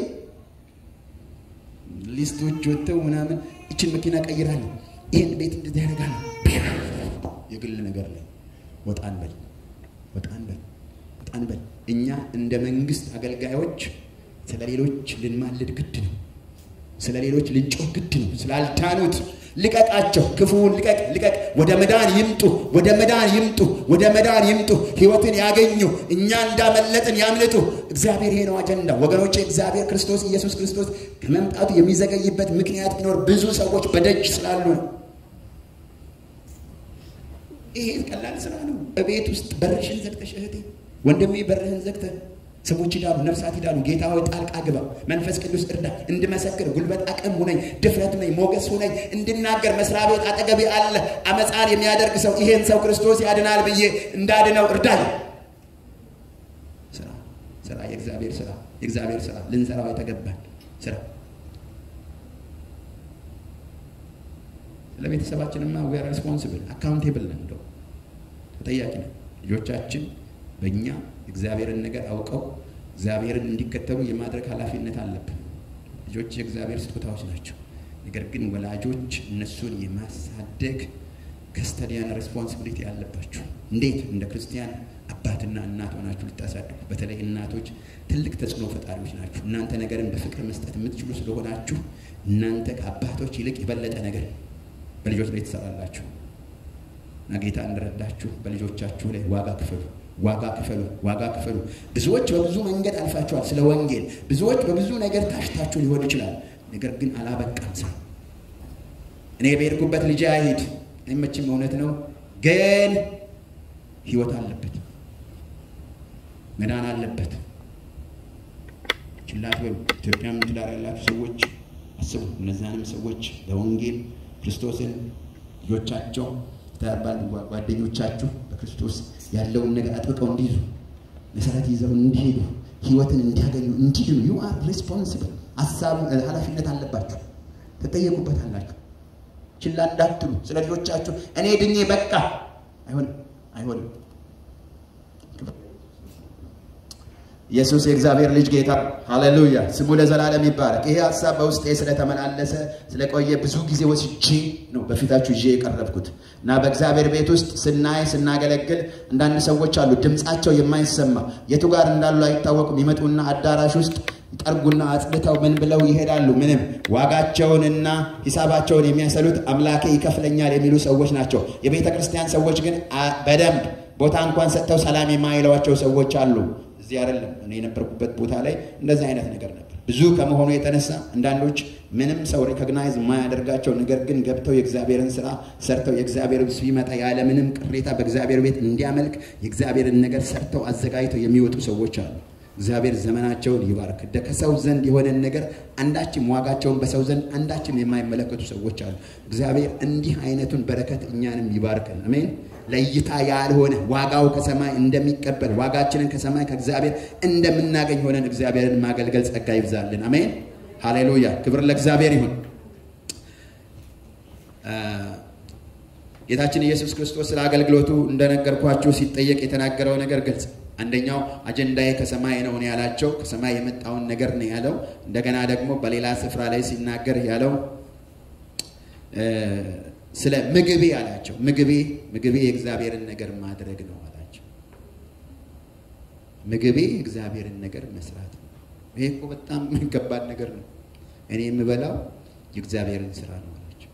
Speaker 1: ሊስቶች ወጥተው ምናምን ይችን መኪና ቀይራለሁ፣ ይህን ቤት እንደዚህ ያደርጋለሁ፣ የግል ነገር ላይ ወጣን በል ወጣን በል ወጣን በል። እኛ እንደ መንግስት አገልጋዮች ስለ ሌሎች ልንማልድ ግድ ነው። ስለ ሌሎች ልንጮህ ግድ ነው። ስላልዳኑት ልቀቃቸው፣ ክፉውን ልቀቅ፣ ልቀቅ። ወደ መዳን ይምጡ፣ ወደ መዳን ይምጡ፣ ወደ መዳን ይምጡ፣ ህይወትን ያገኙ፣ እኛ እንዳመለጥን ያምልጡ። እግዚአብሔር ይሄ ነው አጀንዳ ወገኖቼ። እግዚአብሔር ክርስቶስ ኢየሱስ ክርስቶስ ከመምጣቱ የሚዘገይበት ምክንያት ቢኖር ብዙ ሰዎች በደጅ ስላሉ ነው። ይሄ ቀላል ስራ ነው። እቤት ውስጥ በርሽን ዘግተሽ እህቴ፣ ወንድሜ በርህን ዘግተህ ሰዎች ይዳሉ፣ ነፍሳት ይዳሉ። ጌታ ሆይ ጣልቃ ግባ፣ መንፈስ ቅዱስ እርዳ፣ እንድመሰክር ጉልበት አቅም ሁነኝ፣ ድፍረት ሁነኝ፣ ሞገስ ሁነኝ፣ እንድናገር መስሪያ ቤት አጠገቤ አለ አመፃን የሚያደርግ ሰው ይሄን ሰው ክርስቶስ ያድናል ብዬ እንዳድነው እርዳኝ። ስራ ስራ፣ የእግዚአብሔር ስራ፣ የእግዚአብሔር ስራ ልንሰራው የተገባል ስራ። ለቤተሰባችንማ ዊ አር ሬስፖንሲብል አካውንቴብል ነን፣ እንደው ተጠያቂ ነን። ልጆቻችን በእኛ እግዚአብሔርን ነገር አውቀው እግዚአብሔርን እንዲከተሉ የማድረግ ኃላፊነት አለብን። ልጆች የእግዚአብሔር ስጦታዎች ናቸው። ነገር ግን ወላጆች እነሱን የማሳደግ ከስተዲያን ሬስፖንሲቢሊቲ አለባችሁ። እንዴት እንደ ክርስቲያን አባትና እናት ሆናችሁ ልታሳድጉ። በተለይ እናቶች ትልቅ ተጽዕኖ ፈጣሪዎች ናችሁ። እናንተ ነገርን በፍቅር መስጠት የምትችሉ ስለሆናችሁ እናንተ ከአባቶች ይልቅ የበለጠ ነገር በልጆች ላይ ትሰራላችሁ እና ጌታ እንደረዳችሁ በልጆቻችሁ ላይ ዋጋ ክፈሉ ዋጋ ክፈሉ፣ ዋጋ ክፈሉ። ብዙዎች በብዙ መንገድ አልፋችኋል ስለ ወንጌል። ብዙዎች በብዙ ነገር ታሽታችሁ ሊሆን ይችላል። ነገር ግን አላበቃም ስራ። እኔ በሄድኩበት ልጄ አይሂድ አይመችም፣ እውነት ነው። ግን ህይወት አለበት፣ መዳን አለበት። ችላት በሉ። ኢትዮጵያም ትዳር ያላችሁ ሰዎች አስቡ። እነዚያንም ሰዎች በወንጌል ክርስቶስን ልጆቻቸው ተባል ጓደኞቻችሁ በክርስቶስ ያለውን ነገር አጥብቀው እንዲይዙ መሰረት ይዘው እንዲሄዱ ህይወትን እንዲያገኙ እንዲድኑ ዩ አር ሪስፖንሲብል ሀሳብ ኃላፊነት አለባችሁ፣ ትጠየቁበታላችሁ። ችላ እንዳትሉ ስለ ልጆቻችሁ እኔ ድኜ በቃ አይሆንም፣ አይሆንም። ኢየሱስ የእግዚአብሔር ልጅ ጌታ ሃሌሉያ፣ ስሙ ለዘላለም ይባረክ። ይሄ ሀሳብ በውስጤ ስለተመላለሰ ስለቆየ ብዙ ጊዜ ወስጄ ነው በፊታችሁ ይዤ የቀረብኩት እና በእግዚአብሔር ቤት ውስጥ ስናይ ስናገለግል አንዳንድ ሰዎች አሉ ድምፃቸው የማይሰማ የቱ ጋር እንዳሉ አይታወቁም። ይመጡና አዳራሽ ውስጥ ይጠርጉና አጽድተው ምን ብለው ይሄዳሉ። ምንም ዋጋቸውንና ሂሳባቸውን የሚያሰሉት አምላኬ ይከፍለኛል የሚሉ ሰዎች ናቸው። የቤተ ክርስቲያን ሰዎች ግን በደንብ ቦታ እንኳን ሰጥተው ሰላም የማይለዋቸው ሰዎች አሉ። እዚህ አይደለም እኔ የነበርኩበት ቦታ ላይ እንደዚህ አይነት ነገር ነበር። ብዙ ከመሆኑ የተነሳ አንዳንዶች ምንም ሰው ሪኮግናይዝ የማያደርጋቸው ነገር ግን ገብተው የእግዚአብሔርን ስራ ሰርተው የእግዚአብሔር ሲመጣ ያለ ምንም ቅሬታ በእግዚአብሔር ቤት እንዲያመልክ የእግዚአብሔርን ነገር ሰርተው አዘጋጅተው የሚወጡ ሰዎች አሉ። እግዚአብሔር ዘመናቸውን ይባርክ። ከሰው ዘንድ የሆነን ነገር አንዳችም ዋጋቸውን በሰው ዘንድ አንዳችም የማይመለከቱ ሰዎች አሉ። እግዚአብሔር እንዲህ አይነቱን በረከት እኛንም ይባርከን። አሜን። ለእይታ ያልሆነ ዋጋው ከሰማይ እንደሚቀበል ዋጋችንን ከሰማይ ከእግዚአብሔር እንደምናገኝ ሆነን እግዚአብሔርን ማገልገል ጸጋ ይብዛልን። አሜን። ሃሌሉያ። ክብር ለእግዚአብሔር ይሁን። ጌታችን ኢየሱስ ክርስቶስ ስለ አገልግሎቱ እንደነገርኳችሁ ሲጠየቅ የተናገረው ነገር ግልጽ አንደኛው አጀንዳዬ ከሰማይ ነው ያላቸው ከሰማይ የመጣውን ነገር ነው ያለው። እንደገና ደግሞ በሌላ ስፍራ ላይ ሲናገር ያለው ስለ ምግቤ አላቸው። ምግቤ ምግቤ የእግዚአብሔርን ነገር ማድረግ ነው አላቸው። ምግቤ የእግዚአብሔርን ነገር መስራት ነው። ይሄ እኮ በጣም ከባድ ነገር ነው። እኔ የምበላው የእግዚአብሔርን ስራ ነው አላቸው።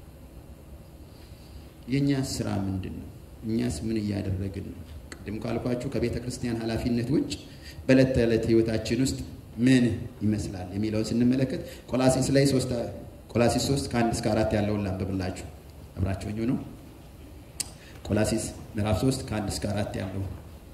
Speaker 1: የእኛስ ስራ ምንድን ነው? እኛስ ምን እያደረግን ነው? ቅድም ካልኳችሁ ከቤተ ክርስቲያን ኃላፊነት ውጭ በዕለት ተዕለት ህይወታችን ውስጥ ምን ይመስላል የሚለውን ስንመለከት ቆላሲስ ላይ ሶስት ቆላሲስ ሶስት ከአንድ እስከ አራት ያለውን ላንብብላችሁ። አብራችሁኝ ነው። ቆላሲስ ምዕራፍ ሶስት ከአንድ እስከ አራት ያለው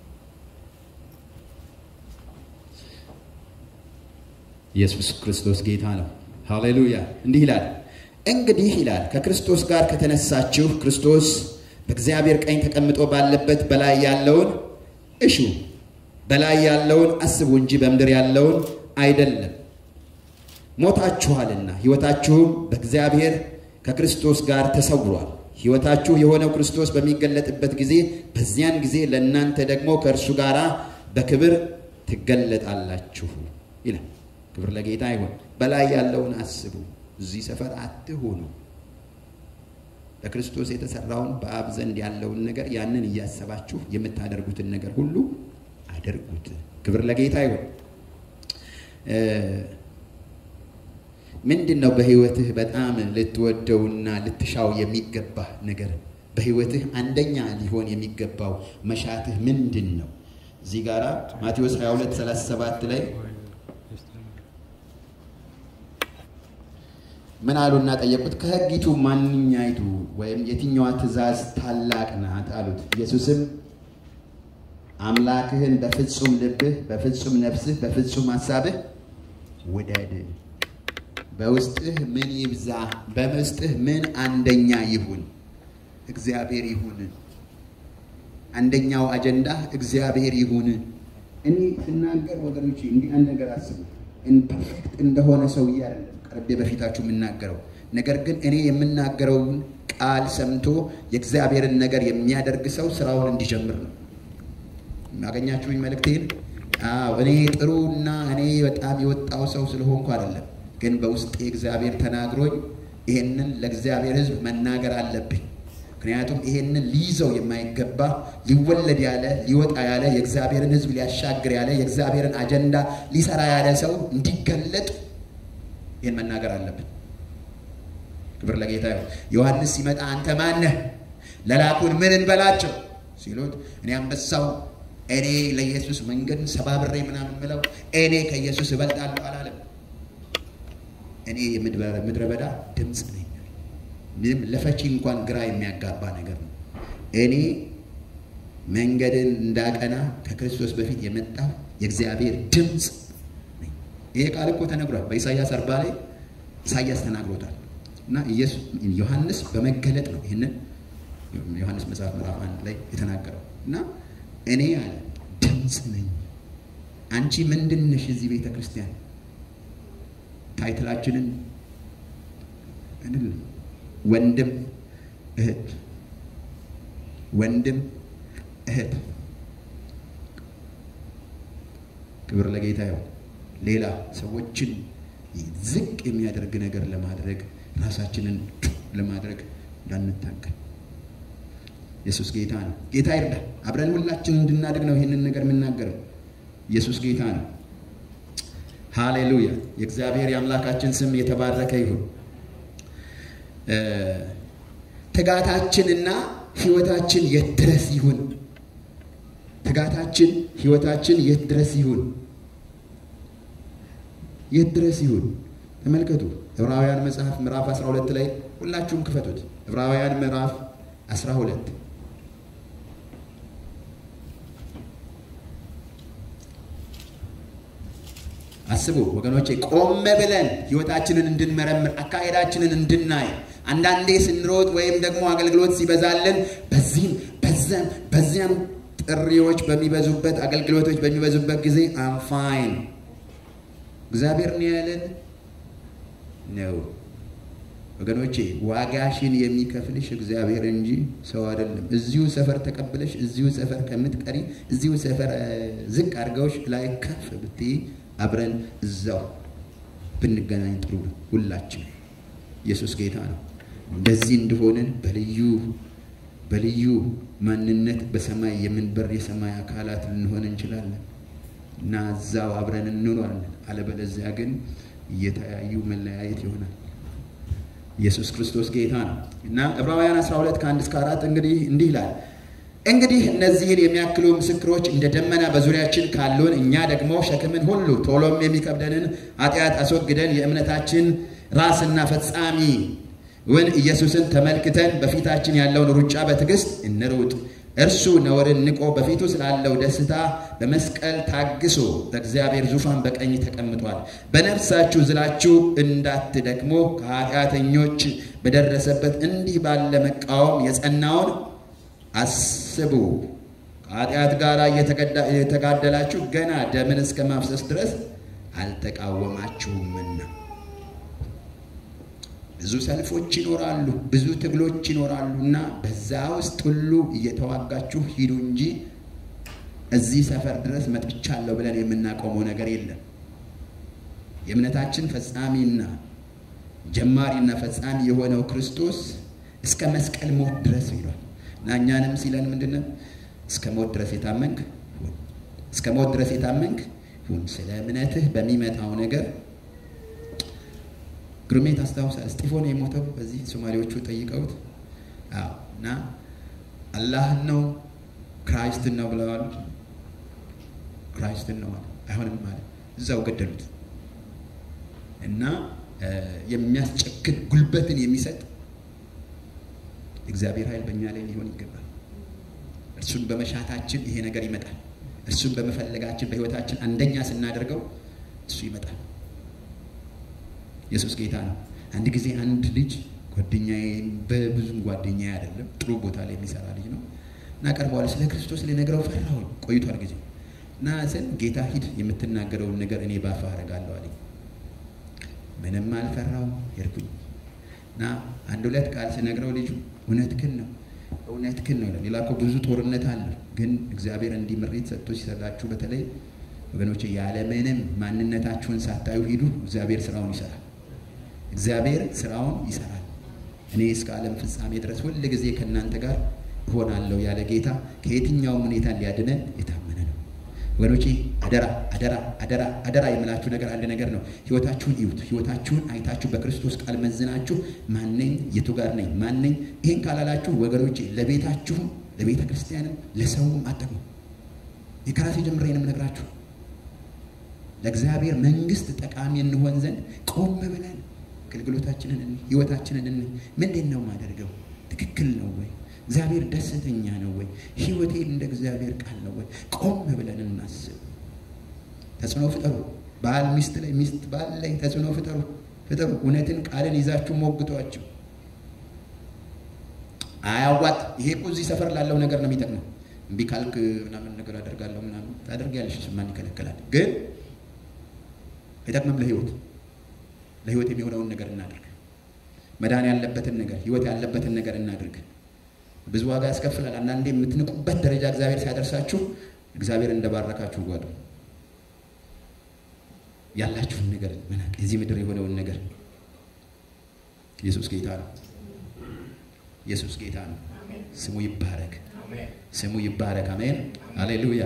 Speaker 1: ኢየሱስ ክርስቶስ ጌታ ነው። ሃሌሉያ። እንዲህ ይላል እንግዲህ ይላል ከክርስቶስ ጋር ከተነሳችሁ ክርስቶስ በእግዚአብሔር ቀኝ ተቀምጦ ባለበት በላይ ያለውን እሹ፣ በላይ ያለውን አስቡ እንጂ በምድር ያለውን አይደለም። ሞታችኋልና ሕይወታችሁም በእግዚአብሔር ከክርስቶስ ጋር ተሰውሯል። ሕይወታችሁ የሆነው ክርስቶስ በሚገለጥበት ጊዜ በዚያን ጊዜ ለእናንተ ደግሞ ከእርሱ ጋር በክብር ትገለጣላችሁ ይላል። ክብር ለጌታ ይሁን። በላይ ያለውን አስቡ፣ እዚህ ሰፈር አትሆኑ። በክርስቶስ የተሰራውን በአብ ዘንድ ያለውን ነገር ያንን እያሰባችሁ የምታደርጉትን ነገር ሁሉ አድርጉት። ክብር ለጌታ ይሁን። ምንድን ነው በህይወትህ በጣም ልትወደውና ልትሻው የሚገባህ ነገር? በህይወትህ አንደኛ ሊሆን የሚገባው መሻትህ ምንድን ነው? እዚህ ጋራ ማቴዎስ 22 37 ላይ ምን አሉና ጠየቁት። ከህጊቱ ማንኛይቱ ወይም የትኛዋ ትእዛዝ ታላቅ ናት አሉት። ኢየሱስም አምላክህን በፍጹም ልብህ፣ በፍጹም ነፍስህ፣ በፍጹም ሀሳብህ ውደድ። በውስጥህ ምን ይብዛ፣ በውስጥህ ምን አንደኛ ይሁን፣ እግዚአብሔር ይሁን። አንደኛው አጀንዳ እግዚአብሔር ይሁን። እኔ ስናገር ወገኖች እንዲህ አንድ ነገር አስቡ። ፐርፌክት እንደሆነ ሰውዬ አይደለም ቀርቤ በፊታችሁ የምናገረው ነገር ግን እኔ የምናገረውን ቃል ሰምቶ የእግዚአብሔርን ነገር የሚያደርግ ሰው ስራውን እንዲጀምር ነው። ያገኛችሁኝ መልእክቴን? አዎ እኔ ጥሩና እኔ በጣም የወጣው ሰው ስለሆንኩ አይደለም፣ ግን በውስጤ እግዚአብሔር ተናግሮኝ ይሄንን ለእግዚአብሔር ሕዝብ መናገር አለብኝ። ምክንያቱም ይሄንን ሊይዘው የማይገባ ሊወለድ ያለ ሊወጣ ያለ የእግዚአብሔርን ሕዝብ ሊያሻግር ያለ የእግዚአብሔርን አጀንዳ ሊሰራ ያለ ሰው እንዲገለጥ ይህን መናገር አለብን። ክብር ለጌታ ይሁን። ዮሐንስ ሲመጣ አንተ ማነህ? ለላኩን ምን እንበላቸው ሲሉት እኔ አንበሳው እኔ ለኢየሱስ መንገድ ሰባብሬ ምናምን ምለው እኔ ከኢየሱስ እበልጣለሁ አላለም። እኔ የምድረ በዳ ድምፅ ነኝ። ምንም ለፈቺ እንኳን ግራ የሚያጋባ ነገር ነው። እኔ መንገድን እንዳቀና ከክርስቶስ በፊት የመጣው የእግዚአብሔር ድምፅ ነኝ። ይሄ ቃል እኮ ተነግሯል በኢሳይያስ አርባ ላይ ኢሳያስ ተናግሮታል እና ኢየሱስ ዮሐንስ በመገለጥ ነው ይህንን ዮሐንስ መጽሐፍ ምዕራፍ አንድ ላይ የተናገረው እና እኔ አለ ድምፅ ነኝ። አንቺ ምንድን ነሽ? እዚህ ቤተ ክርስቲያን ታይትላችንን አይደለም ወንድም እህት ወንድም እህት ክብር ለጌታ ይሁን። ሌላ ሰዎችን ዝቅ የሚያደርግ ነገር ለማድረግ ራሳችንን ለማድረግ እንዳንታገል ኢየሱስ ጌታ ነው። ጌታ ይርዳ። አብረን ሁላችን እንድናድግ ነው ይህንን ነገር የምናገረው። ኢየሱስ ጌታ ነው። ሃሌሉያ። የእግዚአብሔር የአምላካችን ስም የተባረከ ይሁን። ትጋታችንና ህይወታችን የት ድረስ ይሁን? ትጋታችን ህይወታችን የት ድረስ ይሁን? የት ድረስ ይሁን? ተመልከቱ። ዕብራውያን መጽሐፍ ምዕራፍ 12 ላይ ሁላችሁም ክፈቱት። ዕብራውያን ምዕራፍ 12 አስቡ ወገኖቼ፣ ቆም ብለን ህይወታችንን እንድንመረምር አካሄዳችንን እንድናይ አንዳንዴ ስንሮጥ ወይም ደግሞ አገልግሎት ሲበዛልን በዚህም በዚያም በዚያም ጥሪዎች በሚበዙበት አገልግሎቶች በሚበዙበት ጊዜ አም ፋይን እግዚአብሔር ነው ያለን ነው። ወገኖቼ ዋጋሽን የሚከፍልሽ እግዚአብሔር እንጂ ሰው አይደለም። እዚሁ ሰፈር ተቀብለሽ እዚሁ ሰፈር ከምትቀሪ እዚሁ ሰፈር ዝቅ አድርገውሽ ላይ ከፍ ብትይ አብረን እዛው ብንገናኝ ጥሩ ነው። ሁላችን ኢየሱስ ጌታ ነው። እንደዚህ እንደሆንን በልዩ በልዩ ማንነት በሰማይ የምንበር የሰማይ አካላት ልንሆን እንችላለን እና እዛው አብረን እንኖራለን። አለበለዚያ ግን እየተያዩ መለያየት ይሆናል። ኢየሱስ ክርስቶስ ጌታ ነው እና ዕብራውያን 12 ከአንድ እስከ አራት እንግዲህ እንዲህ ይላል እንግዲህ እነዚህን የሚያክሉ ምስክሮች እንደ ደመና በዙሪያችን ካሉን እኛ ደግሞ ሸክምን ሁሉ ቶሎም የሚከብደንን ኃጢአት አስወግደን የእምነታችን ራስና ፈጻሚ ውን ኢየሱስን ተመልክተን በፊታችን ያለውን ሩጫ በትዕግስት እንሩጥ። እርሱ ነውርን ንቆ በፊቱ ስላለው ደስታ በመስቀል ታግሶ በእግዚአብሔር ዙፋን በቀኝ ተቀምጧል። በነፍሳችሁ ዝላችሁ እንዳትደክሞ ከኃጢአተኞች በደረሰበት እንዲህ ባለ መቃወም የጸናውን አስቡ። ከኃጢአት ጋር የተጋደላችሁ ገና ደምን እስከ ማፍሰስ ድረስ አልተቃወማችሁምና። ብዙ ሰልፎች ይኖራሉ፣ ብዙ ትግሎች ይኖራሉ እና በዛ ውስጥ ሁሉ እየተዋጋችሁ ሂዱ እንጂ እዚህ ሰፈር ድረስ መጥቻለሁ ብለን የምናቆመው ነገር የለም። የእምነታችን ፈጻሚና ጀማሪና ፈጻሚ የሆነው ክርስቶስ እስከ መስቀል ሞት ድረስ ይሏል እና እኛንም ሲለን ምንድን ነው? እስከ ሞት ድረስ የታመንክ ሁን፣ እስከ ሞት ድረስ የታመንክ ሁን። ስለ እምነትህ በሚመጣው ነገር ግሩሜ ታስታውሳል። እስጢፎን የሞተው በዚህ ሶማሌዎቹ ጠይቀውት አዎ እና አላህን ነው ክራይስትን ነው ብለዋል። ክራይስትን ነው አይሆንም ማለት እዛው ገደሉት እና የሚያስጨክን ጉልበትን የሚሰጥ እግዚአብሔር ኃይል በእኛ ላይ ሊሆን ይገባል። እርሱን በመሻታችን ይሄ ነገር ይመጣል። እርሱን በመፈለጋችን በህይወታችን አንደኛ ስናደርገው እሱ ይመጣል። ኢየሱስ ጌታ ነው። አንድ ጊዜ አንድ ልጅ ጓደኛዬ በብዙም ጓደኛዬ አይደለም ጥሩ ቦታ ላይ የሚሰራ ልጅ ነው እና ቀርበዋል። ስለ ክርስቶስ ልነግረው ፈራሁኝ። ቆይቷል ጊዜ እና ስል ጌታ ሂድ የምትናገረውን ነገር እኔ ባፋ አደርጋለሁ አለኝ። ምንም አልፈራውም። ሄድኩኝ እና አንድ ሁለት ቃል ስነግረው ልጁ እውነትህን ነው እውነትህን ነው ይላል። ሌላ እኮ ብዙ ጦርነት አለ፣ ግን እግዚአብሔር እንዲህ ምሪት ሰጥቶ ሲሰጣችሁ በተለይ ወገኖች ያለምንም ማንነታችሁን ሳታዩ ሂዱ። እግዚአብሔር ስራውን ይሰራል። እግዚአብሔር ስራውን ይሰራል። እኔ እስከ ዓለም ፍጻሜ ድረስ ሁል ጊዜ ከእናንተ ጋር እሆናለሁ ያለ ጌታ ከየትኛውም ሁኔታ ሊያድነን የታመነ ነው። ወገኖቼ አደራ አደራ አደራ አደራ የምላችሁ ነገር አንድ ነገር ነው። ህይወታችሁን እዩት። ህይወታችሁን አይታችሁ በክርስቶስ ቃል መዝናችሁ ማነኝ፣ የቱ ጋር ነኝ፣ ማነኝ። ይህን ካላላችሁ ወገኖቼ ለቤታችሁም፣ ለቤተ ክርስቲያንም፣ ለሰውም አጠቅሙ። የከራሴ ጀምሬ ነው የምነግራችሁ። ለእግዚአብሔር መንግስት ጠቃሚ እንሆን ዘንድ ቆም ብለን አገልግሎታችንን ህይወታችንን ምንድን ነው ማደርገው? ትክክል ነው ወይ? እግዚአብሔር ደስተኛ ነው ወይ? ህይወቴ እንደ እግዚአብሔር ቃል ነው ወይ? ቆም ብለን እናስብ። ተጽዕኖ ፍጠሩ። ባል ሚስት ላይ፣ ሚስት ባል ላይ ተጽዕኖ ፍጠሩ። ፍጠሩ። እውነትን ቃልን ይዛችሁ ሞግቷቸው። አያዋጥ። ይሄ እኮ እዚህ ሰፈር ላለው ነገር ነው የሚጠቅመው። እምቢ ካልክ ምናምን ነገር አደርጋለሁ ምናምን ታደርጊያለሽ፣ ማን ይከለክላል? ግን አይጠቅምም ለህይወት ለህይወት የሚሆነውን ነገር እናድርግ። መዳን ያለበትን ነገር ህይወት ያለበትን ነገር እናድርግ። ብዙ ዋጋ ያስከፍላል። አንዳንዴ የምትንቁበት ደረጃ እግዚአብሔር ሲያደርሳችሁ እግዚአብሔር እንደባረካችሁ ጓዱ ያላችሁን ነገር መናቅ የዚህ ምድር የሆነውን ነገር ኢየሱስ ጌታ ነው። ኢየሱስ ጌታ ነው። ስሙ ይባረክ። ስሙ ይባረክ። አሜን። ሃሌሉያ፣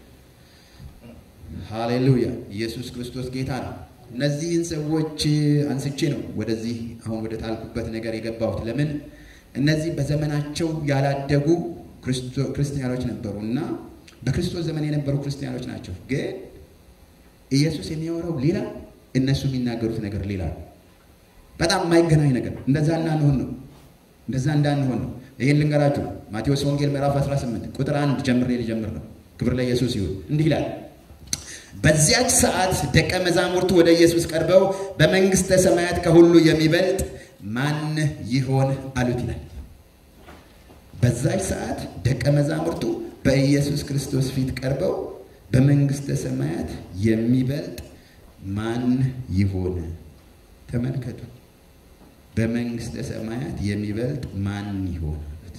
Speaker 1: ሃሌሉያ። ኢየሱስ ክርስቶስ ጌታ ነው። እነዚህን ሰዎች አንስቼ ነው ወደዚህ አሁን ወደ ጣልኩበት ነገር የገባሁት። ለምን እነዚህ በዘመናቸው ያላደጉ ክርስቲያኖች ነበሩ እና በክርስቶስ ዘመን የነበሩ ክርስቲያኖች ናቸው። ግን ኢየሱስ የሚያወራው ሌላ፣ እነሱ የሚናገሩት ነገር ሌላ ነው። በጣም የማይገናኝ ነገር። እንደዛ እንዳንሆን ነው እንደዛ እንዳንሆን ነው። ይሄን ልንገራችሁ። ማቴዎስ ወንጌል ምዕራፍ 18 ቁጥር አንድ ጀምሬ ልጀምር ነው። ክብር ለኢየሱስ ይሁን። እንዲህ ይላል በዚያች ሰዓት ደቀ መዛሙርቱ ወደ ኢየሱስ ቀርበው በመንግሥተ ሰማያት ከሁሉ የሚበልጥ ማን ይሆን አሉት ይላል። በዛች ሰዓት ደቀ መዛሙርቱ በኢየሱስ ክርስቶስ ፊት ቀርበው በመንግሥተ ሰማያት የሚበልጥ ማን ይሆን? ተመልከቱ። በመንግሥተ ሰማያት የሚበልጥ ማን ይሆን አሉት።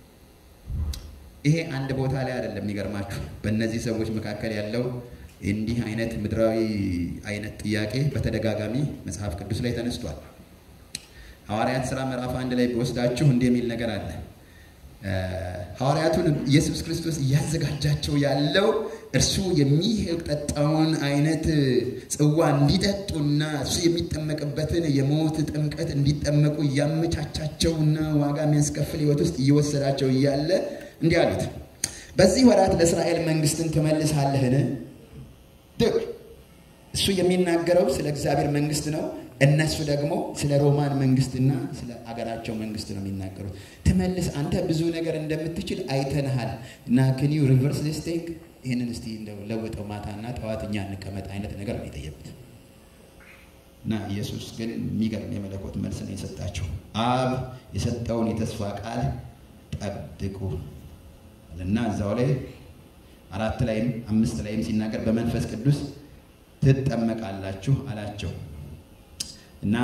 Speaker 1: ይሄ አንድ ቦታ ላይ አይደለም። የሚገርማችሁ በእነዚህ ሰዎች መካከል ያለው እንዲህ አይነት ምድራዊ አይነት ጥያቄ በተደጋጋሚ መጽሐፍ ቅዱስ ላይ ተነስቷል። ሐዋርያት ሥራ ምዕራፍ አንድ ላይ ቢወስዳችሁ እንዲህ የሚል ነገር አለ። ሐዋርያቱን ኢየሱስ ክርስቶስ እያዘጋጃቸው ያለው እርሱ የሚጠጣውን አይነት ጽዋ እንዲጠጡና እሱ የሚጠመቅበትን የሞት ጥምቀት እንዲጠመቁ እያመቻቻቸውና ዋጋ የሚያስከፍል ሕይወት ውስጥ እየወሰዳቸው እያለ እንዲህ አሉት፣ በዚህ ወራት ለእስራኤል መንግስትን ትመልሳለህን? ድቅ እሱ የሚናገረው ስለ እግዚአብሔር መንግስት ነው። እነሱ ደግሞ ስለ ሮማን መንግስትና ስለ አገራቸው መንግስት ነው የሚናገሩት። ትመልስ አንተ ብዙ ነገር እንደምትችል አይተንሃል እና ክኒዩ ሪቨርስ ዚስ ቲንግ ይህንን እስቲ እንደው ለውጠው ማታና ጠዋት እኛ እንቀመጥ አይነት ነገር ነው የጠየቁት። እና ኢየሱስ ግን የሚገርም የመለኮት መልስ ነው የሰጣቸው። አብ የሰጠውን የተስፋ ቃል ጠብቁ እና እዛው ላይ አራት ላይም አምስት ላይም ሲናገር በመንፈስ ቅዱስ ትጠመቃላችሁ አላቸው እና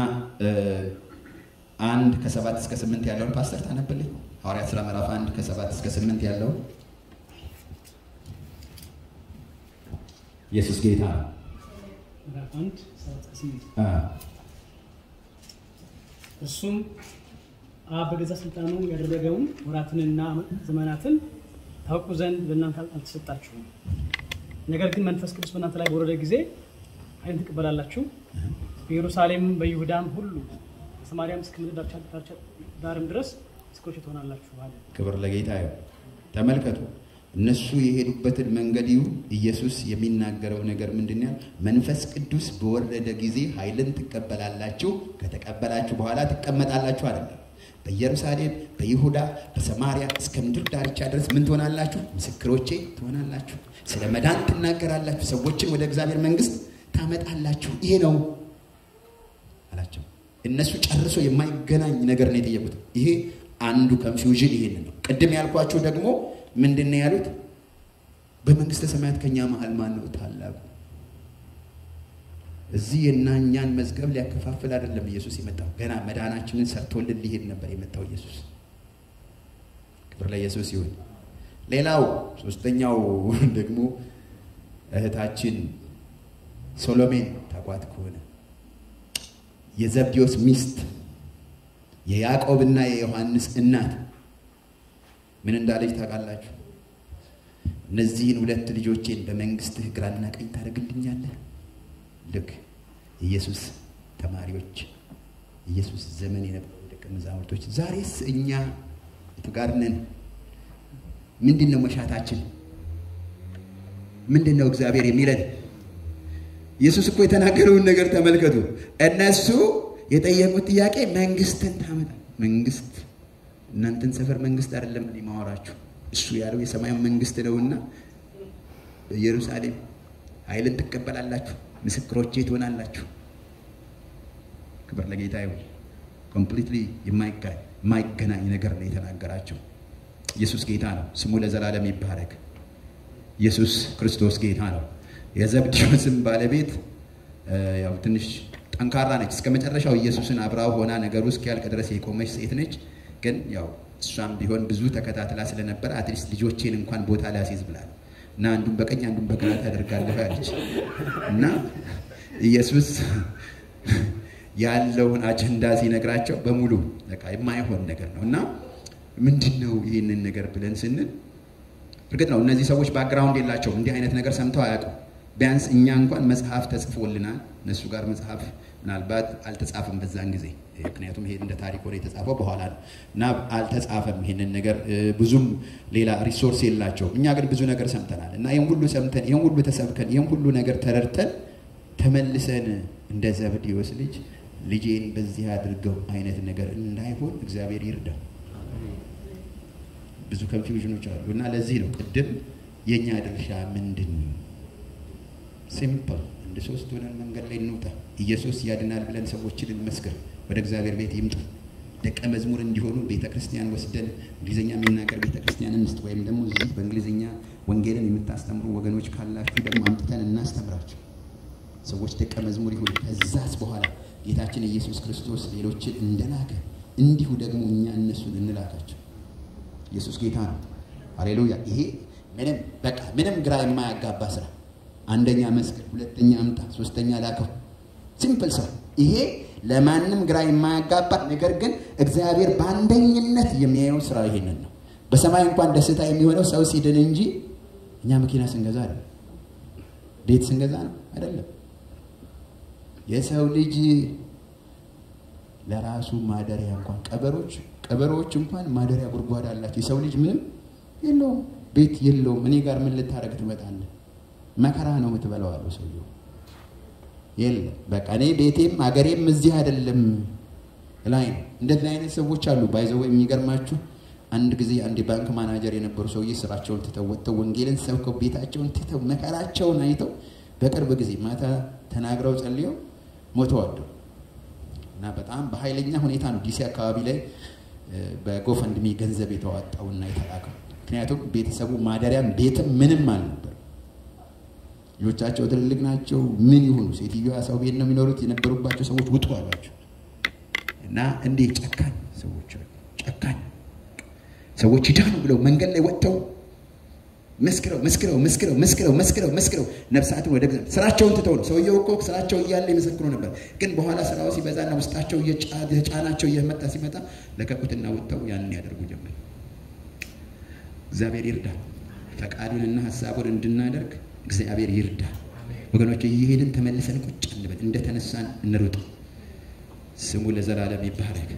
Speaker 1: አንድ ከሰባት እስከ ስምንት ያለውን ፓስተር ታነብልኝ። ሐዋርያት ሥራ ምዕራፍ አንድ ከሰባት እስከ ስምንት ያለውን ኢየሱስ ጌታ
Speaker 2: ምዕራፍ አንድ ሰባት እስከ ስምንት እሱም አብ በገዛ ስልጣኑ ያደረገውን ወራትንና ዘመናትን ታውቁ ዘንድ በእናንተ አልተሰጣችሁም። ነገር ግን መንፈስ ቅዱስ በእናንተ ላይ በወረደ ጊዜ ኃይልን ትቀበላላችሁ። በኢየሩሳሌም በይሁዳም ሁሉ በሰማርያም እስከ ምድር ዳርቻ ዳርም ድረስ ምስክሮች ትሆናላችሁ አለ።
Speaker 1: ክብር ለጌታ ይሁን። ተመልከቱ፣ እነሱ የሄዱበትን መንገድ ይሁን ኢየሱስ የሚናገረው ነገር ምንድን ነው? መንፈስ ቅዱስ በወረደ ጊዜ ኃይልን ትቀበላላችሁ፣ ከተቀበላችሁ በኋላ ትቀመጣላችሁ አይደለም። በኢየሩሳሌም በይሁዳ በሰማርያ እስከ ምድር ዳርቻ ድረስ ምን ትሆናላችሁ? ምስክሮቼ ትሆናላችሁ። ስለ መዳን ትናገራላችሁ። ሰዎችን ወደ እግዚአብሔር መንግስት ታመጣላችሁ። ይሄ ነው አላቸው። እነሱ ጨርሶ የማይገናኝ ነገር ነው የጠየቁት። ይሄ አንዱ ኮንፊውዥን ይሄንን ነው። ቅድም ያልኳቸው ደግሞ ምንድን ነው ያሉት? በመንግስተ ሰማያት ከኛ መሀል ማን ነው ታላቁ? እዚህ እና እኛን መዝገብ ሊያከፋፍል አይደለም ኢየሱስ የመጣው። ገና መዳናችንን ሰርቶልን ሊሄድ ነበር የመጣው ኢየሱስ። ክብር ለኢየሱስ ይሁን። ሌላው ሶስተኛው ደግሞ እህታችን ሶሎሜን ታቋት ከሆነ የዘብዴዎስ ሚስት የያዕቆብና የዮሐንስ እናት ምን እንዳለች ታውቃላችሁ? እነዚህን ሁለት ልጆቼን በመንግስትህ ግራና ቀኝ ታደርግልኛለህ? ልክ ኢየሱስ ተማሪዎች ኢየሱስ ዘመን የነበሩ ደቀ መዛሙርቶች ዛሬስ እኛ የቱ ጋር ነን? ምንድን ነው መሻታችን? ምንድን ነው እግዚአብሔር የሚለን? ኢየሱስ እኮ የተናገረውን ነገር ተመልከቱ። እነሱ የጠየቁት ጥያቄ መንግስትን ታመጣ መንግስት እናንተን ሰፈር መንግስት አይደለም እኔ ማወራችሁ እሱ ያለው የሰማይ መንግስት ነውና በኢየሩሳሌም ኃይልን ትቀበላላችሁ፣ ምስክሮቼ ትሆናላችሁ።
Speaker 3: ክብር ለጌታ ይሁን። ኮምፕሊትሊ የማይገናኝ ነገር ነው የተናገራቸው። ኢየሱስ ጌታ ነው። ስሙ ለዘላለም ይባረክ። ኢየሱስ ክርስቶስ ጌታ ነው። የዘብዴዎስም ባለቤት ያው ትንሽ ጠንካራ ነች። እስከ መጨረሻው ኢየሱስን አብራው ሆና ነገሩ እስኪያልቅ ድረስ የቆመች ሴት ነች። ግን ያው እሷም ቢሆን ብዙ ተከታትላ ስለነበረ አትሊስት ልጆቼን እንኳን ቦታ ላስይዝ ብላል እና አንዱን በቀኝ አንዱን በግራ ታደርጋለህ አለች እና ኢየሱስ ያለውን አጀንዳ ሲነግራቸው በሙሉ በቃ የማይሆን ነገር ነው እና ምንድን ነው ይህንን ነገር ብለን ስንል እርግጥ ነው እነዚህ ሰዎች ባክግራውንድ የላቸውም። እንዲህ አይነት ነገር ሰምተው አያውቁም። ቢያንስ እኛ እንኳን መጽሐፍ ተጽፎልናል። እነሱ ጋር መጽሐፍ ምናልባት አልተጻፈም በዛን ጊዜ፣ ምክንያቱም ይሄ እንደ ታሪክ ሆነ የተጻፈው በኋላ ነው እና አልተጻፈም ይሄንን ነገር ብዙም ሌላ ሪሶርስ የላቸውም። እኛ ግን ብዙ ነገር ሰምተናል እና ይህን ሁሉ ሰምተን ይህን ሁሉ ተሰብከን ይህን ሁሉ ነገር ተረድተን ተመልሰን እንደ ዘብዴዎስ ልጅ ልጄን በዚህ አድርገው አይነት ነገር እንዳይሆን እግዚአብሔር ይርዳው። ብዙ ኮንፊውዥኖች አሉ እና ለዚህ ነው ቅድም የእኛ ድርሻ ምንድን ነው? ሲምፕል እንደ ሶስት ሆነን መንገድ ላይ እንውጣ። ኢየሱስ ያድናል ብለን ሰዎችን እንመስክር። ወደ እግዚአብሔር ቤት ይምጡ። ደቀ መዝሙር እንዲሆኑ ቤተ ክርስቲያን ወስደን እንግሊዝኛ የሚናገር ቤተ ክርስቲያን እንስጥ፣ ወይም ደግሞ እዚህ በእንግሊዝኛ ወንጌልን የምታስተምሩ ወገኖች ካላችሁ ደግሞ አምጥተን እናስተምራቸው። ሰዎች ደቀ መዝሙር ይሁኑ። ከዛስ በኋላ ጌታችን ኢየሱስ ክርስቶስ ሌሎችን እንደላከ እንዲሁ ደግሞ እኛ እነሱን እንላካቸው። ኢየሱስ ጌታ ነው። ሃሌሉያ። ይሄ ምንም በቃ ምንም ግራ የማያጋባ ስራ። አንደኛ መስክር፣ ሁለተኛ አምጣ፣ ሶስተኛ ላከው። ሲምፕል ስራ። ይሄ ለማንም ግራ የማያጋባ ነገር ግን እግዚአብሔር በአንደኝነት የሚያየው ስራ ይሄንን ነው። በሰማይ እንኳን ደስታ የሚሆነው ሰው ሲድን እንጂ እኛ መኪና ስንገዛ አይደለም፣ ቤት ስንገዛ ነው አይደለም። የሰው ልጅ ለራሱ ማደሪያ እንኳን ቀበሮች ቀበሮዎች እንኳን ማደሪያ ጉድጓድ አላቸው። የሰው ልጅ ምንም የለውም፣ ቤት የለውም። እኔ ጋር ምን ልታደርግ ትመጣለህ? መከራ ነው የምትበላው አለው ሰውየው። የለም በቃ እኔ ቤቴም አገሬም እዚህ አይደለም ላይ ነው። እንደዚህ አይነት ሰዎች አሉ። ባይዘው የሚገርማችሁ አንድ ጊዜ አንድ የባንክ ማናጀር የነበሩ ሰውዬ ስራቸውን ትተው ወጥተው ወንጌልን ሰብከው ቤታቸውን ትተው መከራቸውን አይተው በቅርብ ጊዜ ማታ ተናግረው ጸልየው ሞተዋል። እና በጣም በኃይለኛ ሁኔታ ነው ዲሲ አካባቢ ላይ በጎፈንድሚ ገንዘብ የተዋጣውና የተላከው። ምክንያቱም ቤተሰቡ ማደሪያም ቤትም ምንም አልነበር። ልጆቻቸው ትልልቅ ናቸው። ምን ይሁኑ? ሴትዮዋ ሰው ቤት ነው የሚኖሩት። የነበሩባቸው ሰዎች ውጡ አሏቸው እና እንዴ ጨካኝ ሰዎች ጨካኝ ሰዎች ይዳኑ ብለው መንገድ ላይ ወጥተው መስክረው መስክረው መስክረው መስክረው መስክረው መስክረው ነፍሳትን ወደ ስራቸውን ትተው ነው። ሰውየው እኮ ስራቸው እያለ ይመሰክሩ ነበር። ግን በኋላ ስራው ሲበዛና ውስጣቸው የጫናቸው እየመጣ ሲመጣ ለቀቁትና ወጥተው ያንን ያደርጉ ጀመር። እግዚአብሔር ይርዳ። ፈቃዱንና ሀሳቡን እንድናደርግ እግዚአብሔር ይርዳ። ወገኖች እየሄድን ተመልሰን ቁጭ እንበል፣ እንደተነሳን እንሩጥ። ስሙ ለዘላለም ይባረክ።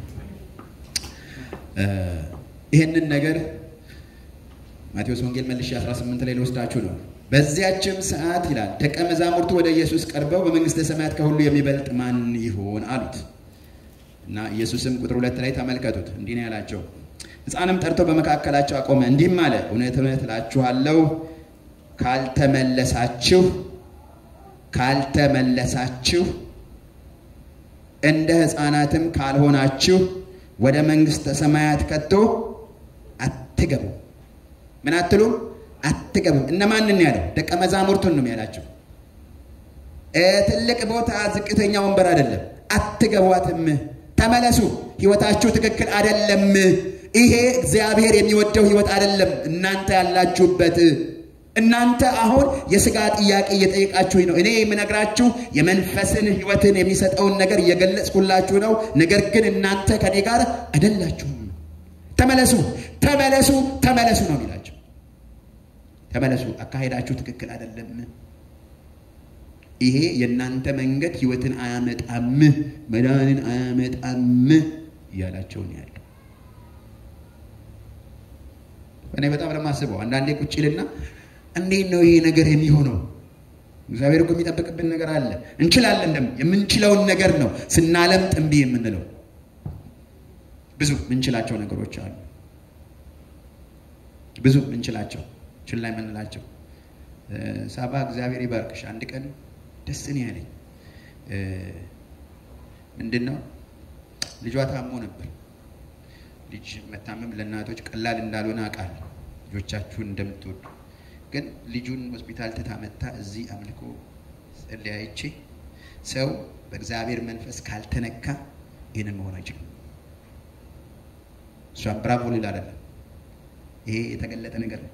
Speaker 3: ይህንን ነገር ማቴዎስ ወንጌል መልሼ 18 ላይ ልወስዳችሁ ነው። በዚያችም ሰዓት ይላል ደቀ መዛሙርቱ ወደ ኢየሱስ ቀርበው በመንግስተ ሰማያት ከሁሉ የሚበልጥ ማን ይሆን አሉት። እና ኢየሱስም ቁጥር ሁለት ላይ ተመልከቱት፣ እንዲህ ነው ያላቸው። ሕፃንም ጠርቶ በመካከላቸው አቆመ፣ እንዲህም አለ፣ እውነት እውነት እላችኋለሁ ካልተመለሳችሁ ካልተመለሳችሁ እንደ ሕፃናትም ካልሆናችሁ ወደ መንግስተ ሰማያት ከቶ አትገቡ ምን አትሉም? አትገቡም። እነማንን ያለው? ደቀ መዛሙርቱን ነው ያላቸው። ትልቅ ቦታ፣ ዝቅተኛ ወንበር አይደለም። አትገቧትም። ተመለሱ። ህይወታችሁ ትክክል አይደለም። ይሄ እግዚአብሔር የሚወደው ህይወት አይደለም። እናንተ ያላችሁበት እናንተ አሁን የስጋ ጥያቄ እየጠየቃችሁኝ ነው። እኔ የምነግራችሁ የመንፈስን ህይወትን የሚሰጠውን ነገር እየገለጽኩላችሁ ነው። ነገር ግን እናንተ ከኔ ጋር አይደላችሁም። ተመለሱ ተመለሱ ተመለሱ ነው የሚላቸው። ተመለሱ፣ አካሄዳችሁ ትክክል አይደለም። ይሄ የእናንተ መንገድ ህይወትን አያመጣም፣ መዳንን አያመጣም እያላቸው ነው ያለው። እኔ በጣም ለማስበው አንዳንዴ ቁጭ ልና እንዴት ነው ይሄ ነገር የሚሆነው? እግዚአብሔር እኮ የሚጠብቅብን ነገር አለ። እንችላለን ደግሞ የምንችለውን ነገር ነው ስናለምጥ እምቢ የምንለው ብዙ ምንችላቸው ነገሮች አሉ። ብዙ ምንችላቸው ችላ የምንላቸው። ሳባ እግዚአብሔር ይባርክሽ። አንድ ቀን ደስ ነው ያለኝ። ምንድን ነው ልጇ ታሞ ነበር። ልጅ መታመም ለእናቶች ቀላል እንዳልሆነ አውቃለሁ፣ ልጆቻችሁን እንደምትወዱ። ግን ልጁን ሆስፒታል ትታመታ እዚህ አምልኮ ጸለያይቼ ሰው በእግዚአብሔር መንፈስ ካልተነካ ይህንን መሆን አይችልም። እሷም ብራቮ ሊል አይደለም፣ ይሄ የተገለጠ ነገር ነው።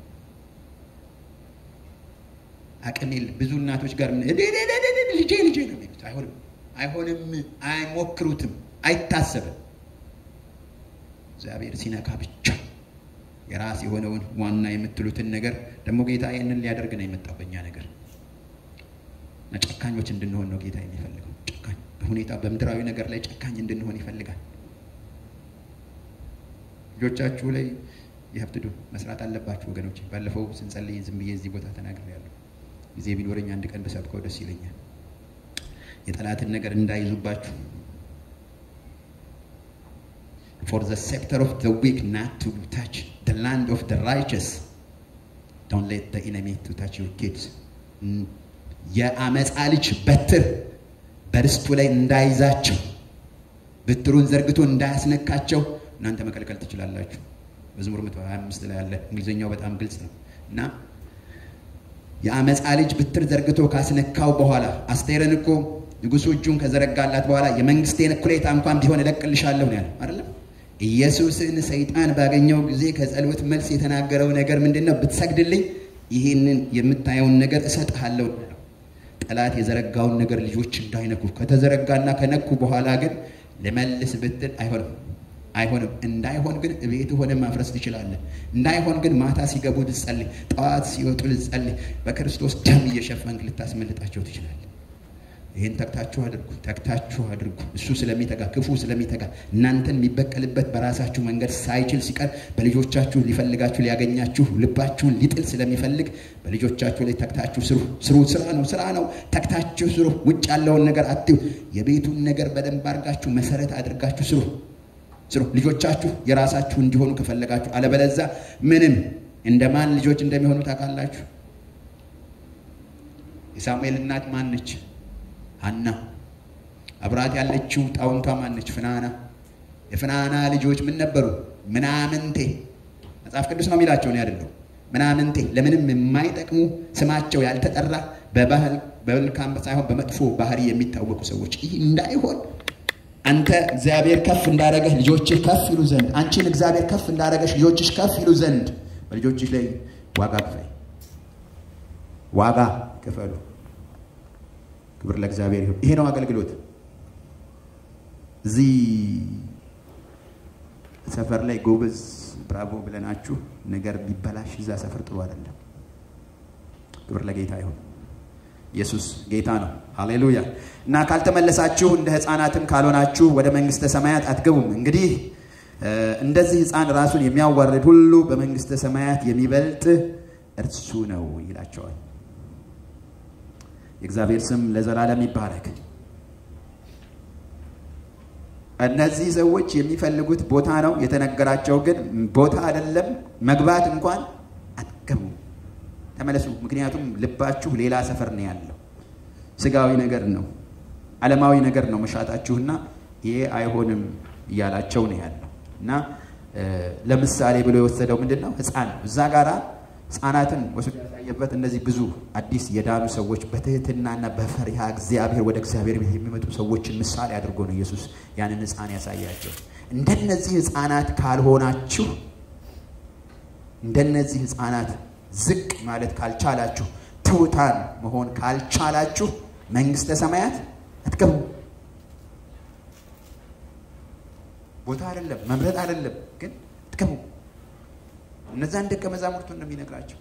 Speaker 3: አቅም የለም። ብዙ እናቶች ጋር ምን ልጄ ልጄ ነው የሚሉት። አይሆንም፣ አይሆንም፣ አይሞክሩትም፣ አይታሰብም። እግዚአብሔር ሲነካ ብቻ የራስ የሆነውን ዋና የምትሉትን ነገር ደግሞ ጌታ ይህንን ሊያደርግ ነው የመጣው በእኛ ነገር እና ጨካኞች እንድንሆን ነው ጌታ የሚፈልገው። ጨካኝ በሁኔታ በምድራዊ ነገር ላይ ጨካኝ እንድንሆን ይፈልጋል። ልጆቻችሁ ላይ የሀብትዱ መስራት አለባችሁ ወገኖች። ባለፈው ስንጸልይ ዝም ብዬ እዚህ ቦታ ተናግሬያለሁ። ጊዜ ቢኖረኝ አንድ ቀን በሰብከው ደስ ይለኛል። የጠላትን ነገር እንዳይዙባችሁ for the scepter of the weak not to touch the land of the righteous. Don't let the enemy to touch your kids. የአመፃ ልጅ በትር በርስቱ ላይ እንዳይዛቸው ብትሩን ዘርግቶ እንዳያስነካቸው እናንተ መከልከል ትችላላችሁ። መዝሙር 125 ላይ ያለ እንግሊዝኛው በጣም ግልጽ ነው እና የአመፃ ልጅ ብትር ዘርግቶ ካስነካው በኋላ አስቴርን እኮ ንጉሱ እጁን ከዘረጋላት በኋላ የመንግስቴን እኩሌታ እንኳን ቢሆን እለቅልሻለሁ ነው ያለው አይደለም። ኢየሱስን ሰይጣን ባገኘው ጊዜ ከጸሎት መልስ የተናገረው ነገር ምንድን ነው? ብትሰግድልኝ ይህንን የምታየውን ነገር እሰጥሃለሁ። ጠላት የዘረጋውን ነገር ልጆች እንዳይነኩ ከተዘረጋና ከነኩ በኋላ ግን ልመልስ ብትል አይሆንም አይሆንም። እንዳይሆን ግን ቤት ሆነ ማፍረስ ትችላለህ። እንዳይሆን ግን ማታ ሲገቡ ልጸልይ፣ ጠዋት ሲወጡ ልጸልይ፣ በክርስቶስ ደም እየሸፈንክ ልታስመልጣቸው ትችላለህ። ይህን ተግታችሁ አድርጉ፣ ተግታችሁ አድርጉ። እሱ ስለሚተጋ ክፉ ስለሚተጋ እናንተን የሚበቀልበት በራሳችሁ መንገድ ሳይችል ሲቀር በልጆቻችሁ ሊፈልጋችሁ ሊያገኛችሁ ልባችሁን ሊጥል ስለሚፈልግ በልጆቻችሁ ላይ ተግታችሁ ስሩ። ስሩ፣ ስራ ነው፣ ስራ ነው። ተግታችሁ ስሩ። ውጭ ያለውን ነገር አትዩ። የቤቱን ነገር በደንብ አድርጋችሁ መሰረት አድርጋችሁ ስሩ ስሩ። ልጆቻችሁ የራሳችሁ እንዲሆኑ ከፈለጋችሁ፣ አለበለዛ ምንም እንደማን ልጆች እንደሚሆኑ ታውቃላችሁ። የሳሙኤል እናት ማን ነች? ሐና። አብራት ያለችው ጣውንቷ ማን ነች? ፍናና። የፍናና ልጆች ምን ነበሩ? ምናምንቴ። መጽሐፍ ቅዱስ ነው የሚላቸው ነው አይደለም። ምናምንቴ፣ ለምንም የማይጠቅሙ ስማቸው ያልተጠራ በባህል በመልካም ሳይሆን በመጥፎ ባህሪ የሚታወቁ ሰዎች። ይህ እንዳይሆን አንተ እግዚአብሔር ከፍ እንዳደረገህ ልጆችህ ከፍ ይሉ ዘንድ፣ አንቺን እግዚአብሔር ከፍ እንዳደረገሽ ልጆችሽ ከፍ ይሉ ዘንድ በልጆችሽ ላይ ዋጋ ክፈይ፣ ዋጋ ክፈሉ። ክብር ለእግዚአብሔር ይሁን። ይሄ ነው አገልግሎት። እዚህ ሰፈር ላይ ጎበዝ ብራቮ ብለናችሁ ነገር ቢበላሽ እዛ ሰፈር ጥሩ አይደለም። ክብር ለጌታ ይሁን። ኢየሱስ ጌታ ነው። ሃሌሉያ። እና ካልተመለሳችሁ እንደ ሕፃናትም ካልሆናችሁ ወደ መንግስተ ሰማያት አትገቡም። እንግዲህ እንደዚህ ሕፃን ራሱን የሚያዋርድ ሁሉ በመንግስተ ሰማያት የሚበልጥ እርሱ ነው ይላቸዋል። የእግዚአብሔር ስም ለዘላለም ይባረክ። እነዚህ ሰዎች የሚፈልጉት ቦታ ነው የተነገራቸው፣ ግን ቦታ አይደለም። መግባት እንኳን አትገቡም። ተመለሱ። ምክንያቱም ልባችሁ ሌላ ሰፈር ነው ያለው። ስጋዊ ነገር ነው፣ ዓለማዊ ነገር ነው መሻታችሁና ይሄ አይሆንም እያላቸው ነው ያለው እና ለምሳሌ ብሎ የወሰደው ምንድን ነው? ህፃን ነው። እዛ ጋራ ህፃናትን ወስዶ ያሳየበት እነዚህ ብዙ አዲስ የዳኑ ሰዎች በትህትናና በፈሪሃ እግዚአብሔር ወደ እግዚአብሔር ቤት የሚመጡ ሰዎችን ምሳሌ አድርጎ ነው ኢየሱስ ያንን ህፃን ያሳያቸው። እንደነዚህ ህፃናት ካልሆናችሁ እንደነዚህ ህፃናት ዝቅ ማለት ካልቻላችሁ ትሑታን መሆን ካልቻላችሁ መንግስተ ሰማያት አትገቡ። ቦታ አይደለም መምረጥ አይደለም ግን አትገቡ። እነዛን ደቀ መዛሙርቱን ነው የሚነግራቸው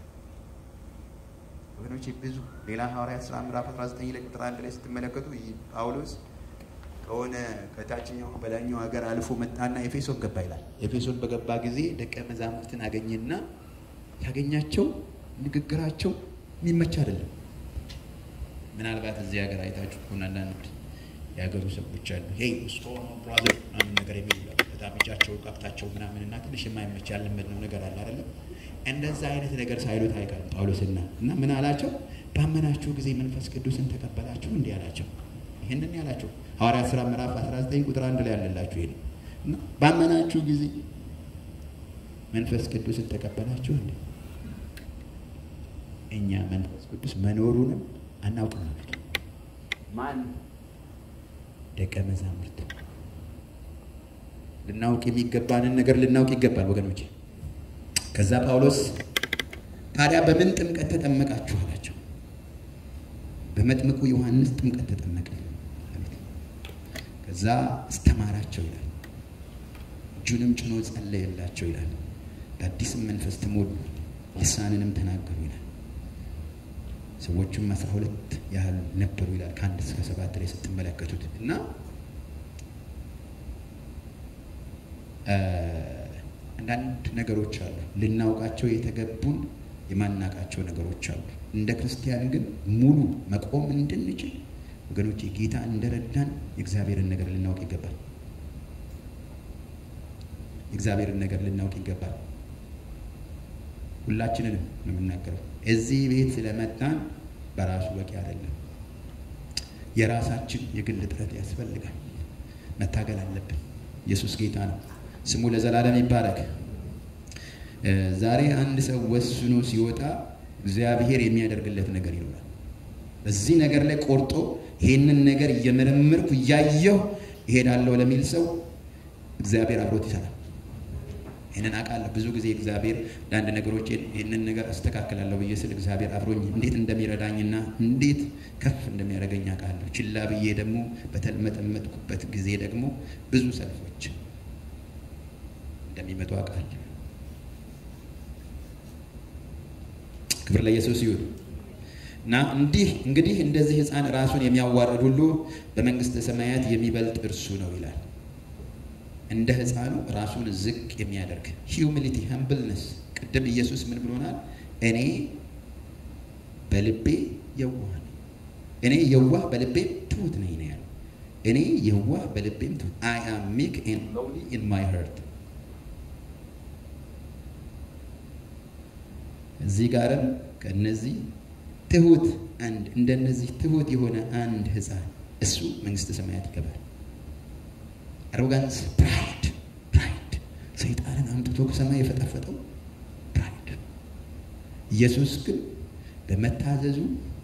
Speaker 3: ወገኖች። ብዙ ሌላ ሐዋርያት ሥራ ምዕራፍ 19 ላይ ቁጥር አንድ ላይ ስትመለከቱ ጳውሎስ ከሆነ ከታችኛው በላይኛው ሀገር አልፎ መጣና ኤፌሶን ገባ ይላል። ኤፌሶን በገባ ጊዜ ደቀ መዛሙርትን አገኘና ያገኛቸው ንግግራቸው የሚመች አይደለም። ምናልባት እዚህ ሀገር አይታችሁ ከሆነ አንዳንድ የሀገሩ ሰዎች አሉ ሄይ ስቶን ብራዘር ምናምን ነገር የሚሉ በጣም እጃቸው ቀብታቸው ምናምን እና ትንሽ የማይመች ያለመድነው ነገር አለ አይደለም። እንደዛ አይነት ነገር ሳይሉት አይቀርም ጳውሎስና እና ምን አላቸው? ባመናችሁ ጊዜ መንፈስ ቅዱስን ተቀበላችሁ እንዲህ አላቸው። ይህንን ያላቸው ሐዋርያት ሥራ ምዕራፍ 19 ቁጥር አንድ ላይ ያለላችሁ ይሄ ነው። እና ባመናችሁ ጊዜ መንፈስ ቅዱስን ተቀበላችሁ እንዴ? እኛ መንፈስ ቅዱስ መኖሩንም አናውቅም ነበር። ማን ደቀ መዛሙርት ልናውቅ የሚገባንን ነገር ልናውቅ ይገባል ወገኖቼ። ከዛ ጳውሎስ ታዲያ በምን ጥምቀት ተጠመቃችሁ አላቸው። በመጥምቁ ዮሐንስ ጥምቀት ተጠመቀ። ከዛ አስተማራቸው ይላል። እጁንም ጭኖ ጸለየላቸው ይላል። በአዲስም መንፈስ ተሞሉ፣ ልሳንንም ተናገሩ ይላል። ሰዎቹም አስራ ሁለት ያህል ነበሩ ይላል። ከአንድ እስከ ሰባት ላይ ስትመለከቱት እና አንዳንድ ነገሮች አሉ ልናውቃቸው የተገቡን የማናውቃቸው ነገሮች አሉ። እንደ ክርስቲያን ግን ሙሉ መቆም እንድንችል ወገኖች ጌታ እንደረዳን የእግዚአብሔርን ነገር ልናውቅ ይገባል። የእግዚአብሔርን ነገር ልናውቅ ይገባል። ሁላችንንም ነው የምናገረው። እዚህ ቤት ስለመጣን በራሱ በቂ አይደለም። የራሳችን የግል ጥረት ያስፈልጋል። መታገል አለብን። ኢየሱስ ጌታ ነው። ስሙ ለዘላለም ይባረክ። ዛሬ አንድ ሰው ወስኖ ሲወጣ እግዚአብሔር የሚያደርግለት ነገር ይኖራል። በዚህ ነገር ላይ ቆርጦ ይሄንን ነገር እየመረመርኩ እያየሁ እሄዳለሁ ለሚል ሰው እግዚአብሔር አብሮት ይሰራል። ይህንን አውቃለሁ። ብዙ ጊዜ እግዚአብሔር ለአንድ ነገሮች ይህንን ነገር አስተካክላለሁ ብዬ ስል እግዚአብሔር አብሮኝ እንዴት እንደሚረዳኝና እንዴት ከፍ እንደሚያደርገኝ አውቃለሁ። ችላ ብዬ ደግሞ በተልመጠመጥኩበት ጊዜ ደግሞ ብዙ ሰልፎች እንደሚመጡ አውቃለሁ። ክብር ለኢየሱስ ይሁን እና እንዲህ እንግዲህ እንደዚህ ሕፃን ራሱን የሚያዋርድ ሁሉ በመንግስተ ሰማያት የሚበልጥ እርሱ ነው ይላል። እንደ ሕፃኑ ራሱን ዝቅ የሚያደርግ ሂዩሚሊቲ ሀምብልነስ። ቅድም ኢየሱስ ምን ብሎናል? እኔ በልቤ የዋህ ነኝ፣ እኔ የዋህ በልቤም ትሁት ነኝ ነው ያለው። እኔ የዋህ በልቤም ትሁት አይ አም ሜክ ኤንድ ሎውሊ ኢን ማይ ሀርት እዚህ ጋርም ከእነዚህ ትሁት አንድ እንደነዚህ ትሁት የሆነ አንድ ህፃን እሱ መንግስተ ሰማያት ይገባል። አሮጋንስ ፕራይድ ፕራይድ ሰይጣንን አምጥቶ ከሰማይ የፈጠፈጠው ፕራይድ። ኢየሱስ ግን በመታዘዙ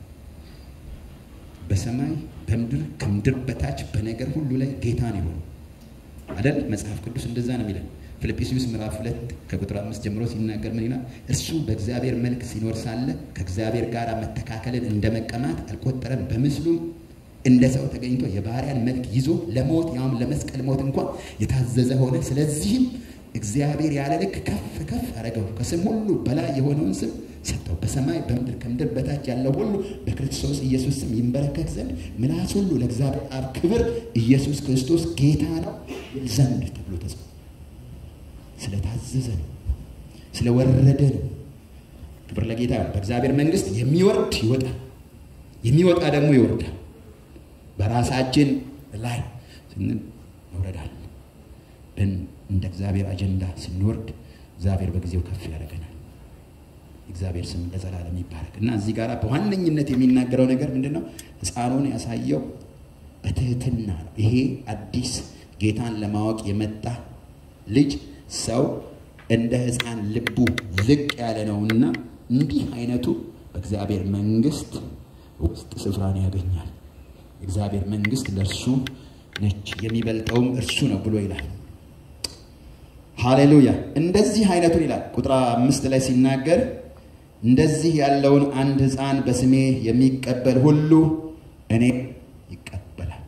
Speaker 3: በሰማይ በምድር ከምድር በታች በነገር ሁሉ ላይ ጌታ ነው የሆነው አይደል? መጽሐፍ ቅዱስ እንደዛ ነው የሚለን። ፊልጵስዩስ ምዕራፍ ሁለት ከቁጥር አምስት ጀምሮ ሲናገር ምን ይላል? እርሱ በእግዚአብሔር መልክ ሲኖር ሳለ ከእግዚአብሔር ጋር መተካከልን እንደ መቀማት አልቆጠረም። በምስሉም እንደ ሰው ተገኝቶ የባሪያን መልክ ይዞ ለሞት ያውም ለመስቀል ሞት እንኳን የታዘዘ ሆነ። ስለዚህም እግዚአብሔር ያለ ልክ ከፍ ከፍ አደረገው፣ ከስም ሁሉ በላይ የሆነውን ስም ሰጠው። በሰማይ በምድር ከምድር በታች ያለው ሁሉ በክርስቶስ ኢየሱስ ስም ይንበረከክ ዘንድ ምላስ ሁሉ ለእግዚአብሔር አብ ክብር ኢየሱስ ክርስቶስ ጌታ ነው ዘንድ ተብሎ ተጽፏል። ስለታዘዘ ነው፣ ስለወረደ ነው። ክብር ለጌታ። በእግዚአብሔር መንግስት የሚወርድ ይወጣል፣ የሚወጣ ደግሞ ይወርዳል። በራሳችን ላይ ስንል መውረዳል። እንደ እግዚአብሔር አጀንዳ ስንወርድ እግዚአብሔር በጊዜው ከፍ ያደርገናል። እግዚአብሔር ስም ለዘላለም ይባረክ እና እዚህ ጋር በዋነኝነት የሚናገረው ነገር ምንድን ነው? ሕፃኑን ያሳየው በትህትና ነው። ይሄ አዲስ ጌታን ለማወቅ የመጣ ልጅ ሰው እንደ ሕፃን ልቡ ዝቅ ያለ ነውና እንዲህ አይነቱ በእግዚአብሔር መንግስት ውስጥ ስፍራን ያገኛል። የእግዚአብሔር መንግስት ለእርሱ ነች፣ የሚበልጠውም እርሱ ነው ብሎ ይላል። ሃሌሉያ! እንደዚህ አይነቱን ይላል ቁጥር አምስት ላይ ሲናገር እንደዚህ ያለውን አንድ ሕፃን በስሜ የሚቀበል ሁሉ እኔ ይቀበላል።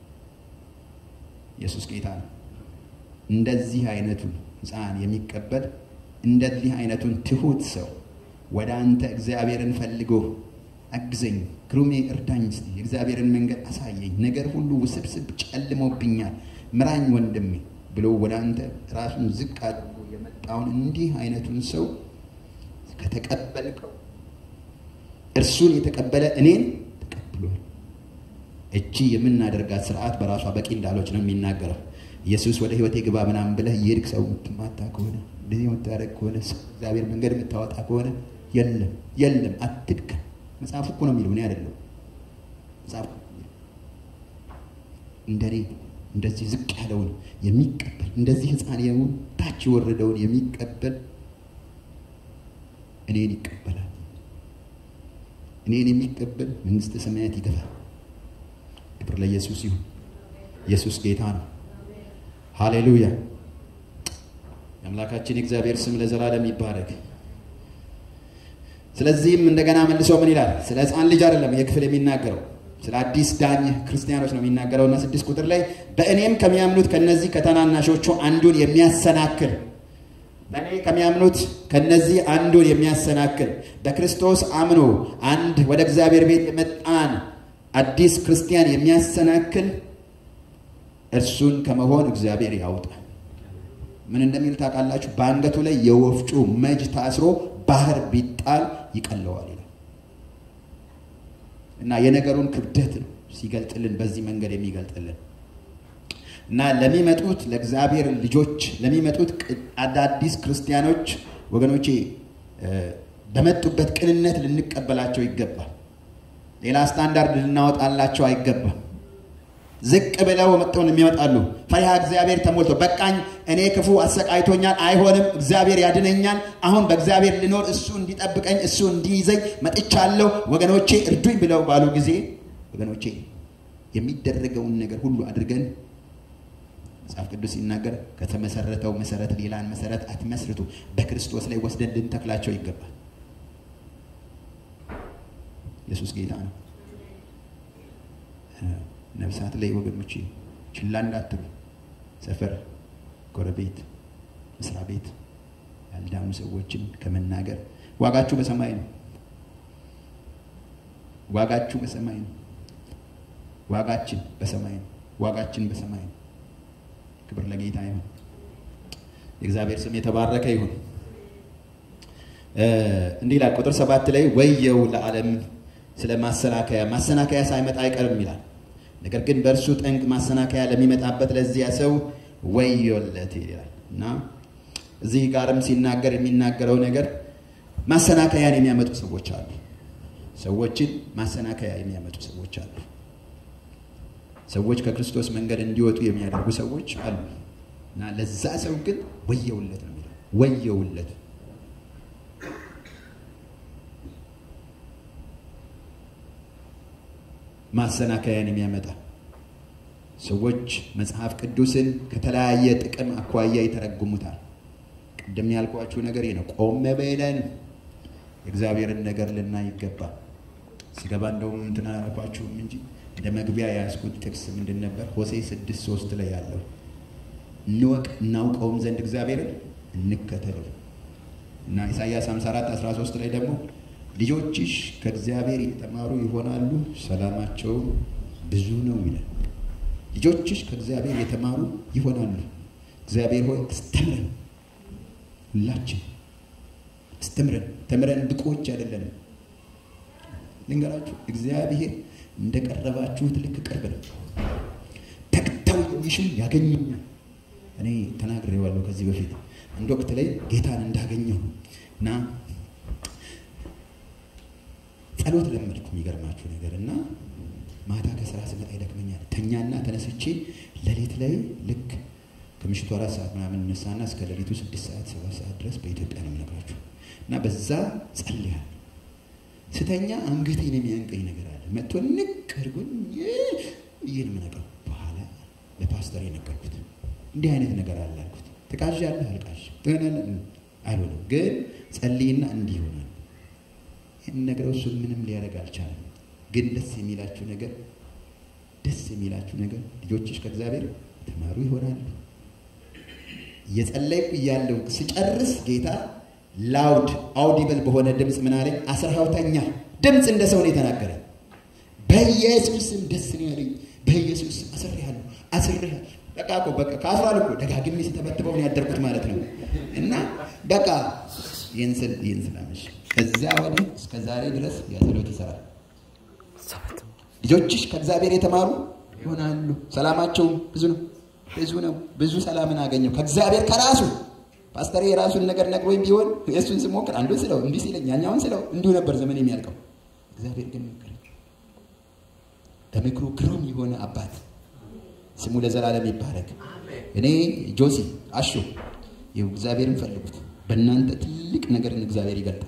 Speaker 3: ኢየሱስ ጌታ ነው። እንደዚህ አይነቱን ሕፃን የሚቀበል እንደዚህ አይነቱን ትሁት ሰው ወደ አንተ እግዚአብሔርን ፈልጎ አግዘኝ፣ ግሩሜ እርዳኝ፣ እስቲ የእግዚአብሔርን መንገድ አሳየኝ፣ ነገር ሁሉ ውስብስብ ጨልሞብኛል፣ ምራኝ ወንድሜ ብሎ ወደ አንተ ራሱን ዝቅ አድርጎ የመጣውን እንዲህ አይነቱን ሰው ከተቀበልከው እርሱን የተቀበለ እኔን ተቀብሏል። እቺ የምናደርጋት ስርዓት በራሷ በቂ እንዳሎች ነው የሚናገረው። ኢየሱስ ወደ ህይወቴ ግባ ምናምን ብለህ የሄድክ ሰው የምትማታ ከሆነ እንደዚህ የምታደርግ ከሆነ እግዚአብሔር መንገድ የምታወጣ ከሆነ የለም የለም፣ አትድከም። መጽሐፉ እኮ ነው የሚለው እኔ አይደለም። መጽሐፉ እንደኔ እንደዚህ ዝቅ ያለውን የሚቀበል እንደዚህ ሕፃን የሆን ታች የወረደውን የሚቀበል እኔን ይቀበላል። እኔን የሚቀበል መንግሥተ ሰማያት ይገባል። ክብር ለኢየሱስ ይሁን። ኢየሱስ ጌታ ነው። ሃሌሉያ። የአምላካችን የእግዚአብሔር ስም ለዘላለም ይባረክ። ስለዚህም እንደገና መልሶ ምን ይላል? ስለ ሕፃን ልጅ አይደለም ይህ ክፍል የሚናገረው ስለ አዲስ ዳኝ ክርስቲያኖች ነው የሚናገረው እና ስድስት ቁጥር ላይ በእኔም ከሚያምኑት ከነዚህ ከተናናሾቹ አንዱን የሚያሰናክል በእኔ ከሚያምኑት ከነዚህ አንዱን የሚያሰናክል በክርስቶስ አምኖ አንድ ወደ እግዚአብሔር ቤት የመጣን አዲስ ክርስቲያን የሚያሰናክል እርሱን ከመሆን እግዚአብሔር ያውጣል። ምን እንደሚል ታውቃላችሁ? በአንገቱ ላይ የወፍጮ መጅ ታስሮ ባህር ቢጣል ይቀለዋል ይላል እና የነገሩን ክብደት ነው ሲገልጥልን በዚህ መንገድ የሚገልጥልን እና ለሚመጡት ለእግዚአብሔር ልጆች ለሚመጡት አዳዲስ ክርስቲያኖች ወገኖቼ በመጡበት ቅንነት ልንቀበላቸው ይገባል። ሌላ ስታንዳርድ ልናወጣላቸው አይገባም። ዝቅ ብለው መጥተውን የሚመጣሉ ፈሪሃ እግዚአብሔር ተሞልቶ በቃኝ፣ እኔ ክፉ አሰቃይቶኛል፣ አይሆንም፣ እግዚአብሔር ያድነኛል፣ አሁን በእግዚአብሔር ልኖር፣ እሱ እንዲጠብቀኝ፣ እሱ እንዲይዘኝ መጥቻለሁ፣ ወገኖቼ እርዱኝ ብለው ባሉ ጊዜ ወገኖቼ የሚደረገውን ነገር ሁሉ አድርገን መጽሐፍ ቅዱስ ሲናገር ከተመሰረተው መሰረት ሌላን መሰረት አትመስርቱ፣ በክርስቶስ ላይ ወስደን ልንተክላቸው ይገባል። ኢየሱስ ጌታ ነው። ነፍሳት ላይ ወገኖች ችላ እንዳትሉ። ሰፈር፣ ጎረቤት፣ መስሪያ ቤት ያልዳኑ ሰዎችን ከመናገር ዋጋችሁ በሰማይ ነው። ዋጋችሁ በሰማይ ነው። ዋጋችን በሰማይ ነው። ዋጋችን በሰማይ ነው። ክብር ለጌታ ይሁን። የእግዚአብሔር ስም የተባረከ ይሁን። እንዲህ ይላል ቁጥር ሰባት ላይ ወየው ለዓለም ስለ ማሰናከያ ማሰናከያ ሳይመጣ አይቀርም ይላል። ነገር ግን በእርሱ ጠንቅ ማሰናከያ ለሚመጣበት ለዚያ ሰው ወዮለት ይላል እና እዚህ ጋርም ሲናገር የሚናገረው ነገር ማሰናከያን የሚያመጡ ሰዎች አሉ። ሰዎችን ማሰናከያ የሚያመጡ ሰዎች አሉ። ሰዎች ከክርስቶስ መንገድ እንዲወጡ የሚያደርጉ ሰዎች አሉ እና ለዛ ሰው ግን ወየውለት ነው የሚለው ወየውለት ማሰናከያን የሚያመጣ ሰዎች መጽሐፍ ቅዱስን ከተለያየ ጥቅም አኳያ ይተረጉሙታል። ቅድም ያልኳችሁ ነገር ይህ ነው። ቆም ብለን የእግዚአብሔርን ነገር ልናይ ይገባል። ሲገባ እንደውም እንትን አላልኳችሁም እንጂ እንደ መግቢያ የያዝኩት ጥቅስ ምንድን ነበር? ሆሴ ስድስት ሶስት ላይ ያለው እንወቅ እናውቀውም ዘንድ እግዚአብሔርን እንከተለው እና ኢሳይያስ 54 13 ላይ ደግሞ ልጆችሽ ከእግዚአብሔር የተማሩ ይሆናሉ፣ ሰላማቸውም ብዙ ነው ይላል። ልጆችሽ ከእግዚአብሔር የተማሩ ይሆናሉ። እግዚአብሔር ሆይ አስተምረን፣ ሁላችን አስተምረን። ተምረን ብቁዎች አይደለንም። ልንገራችሁ፣ እግዚአብሔር እንደቀረባችሁት ልክ ቅርብ ነው። ተግተው የሚሹ ያገኙኛል። እኔ ተናግሬዋለሁ ከዚህ በፊት አንድ ወቅት ላይ ጌታን እንዳገኘው እና ጸሎት ለመድኩ። የሚገርማችሁ ነገር እና ማታ ከስራ ስመጣ ይደክመኛል። ተኛና ተነስቼ ሌሊት ላይ ልክ ከምሽቱ አራት ሰዓት ምናምን እነሳና እስከ ሌሊቱ ስድስት ሰዓት ሰባት ሰዓት ድረስ በኢትዮጵያ ነው የምነግራችሁ እና በዛ ጸልያል። ስተኛ አንገቴን የሚያንቀኝ ነገር አለ። መጥቶ ንቅ አድርጎኝ ይህን ምነቀው በኋላ ለፓስተር የነገርኩት እንዲህ አይነት ነገር አለ አልኩት። ትቃዣለህ? አልቃዥም። አይሆንም ግን ጸልይና እንዲህ ይሆናል የምነግረው እሱ ምንም ሊያደርግ አልቻለም። ግን ደስ የሚላችሁ ነገር ደስ የሚላችሁ ነገር ልጆችሽ ከእግዚአብሔር ተማሩ ይሆናሉ። እየጸለይኩ እያለሁ ስጨርስ ጌታ ላውድ አውዲብል በሆነ ድምፅ ምን አለኝ? አስራኸው ተኛ። ድምፅ እንደ ሰው ነው የተናገረ። በኢየሱስ ስም ደስ ነው ያለኝ። በኢየሱስ ስም አስሬሃለሁ፣ አስሬሃለሁ። በቃ እኮ በቃ ከአስሯል እኮ ደጋግሜ ስተበትበው ነው ያደርኩት ማለት ነው። እና በቃ ይህን ስል ይህን ስላመሽ ከዚያ ወዲህ እስከ ዛሬ ድረስ ያጸሎት ይሰራል። ልጆችሽ ከእግዚአብሔር የተማሩ ይሆናሉ፣ ሰላማቸውም ብዙ ነው ብዙ ነው። ብዙ ሰላምን አገኘው ከእግዚአብሔር ከራሱ ፓስተር የራሱን ነገር ነግሮኝ ቢሆን የእሱን ስሞክር አንዱን ስለው እንዲህ ሲለኝ ያኛውን ስለው እንዲሁ ነበር ዘመን የሚያልቀው። እግዚአብሔር ግን መከረኝ። በምክሩ ግሩም የሆነ አባት ስሙ ለዘላለም ይባረክ። እኔ ጆሲ አሹ ይኸው እግዚአብሔርን ፈልጉት። በእናንተ ትልቅ ነገርን እግዚአብሔር ይገልጣል።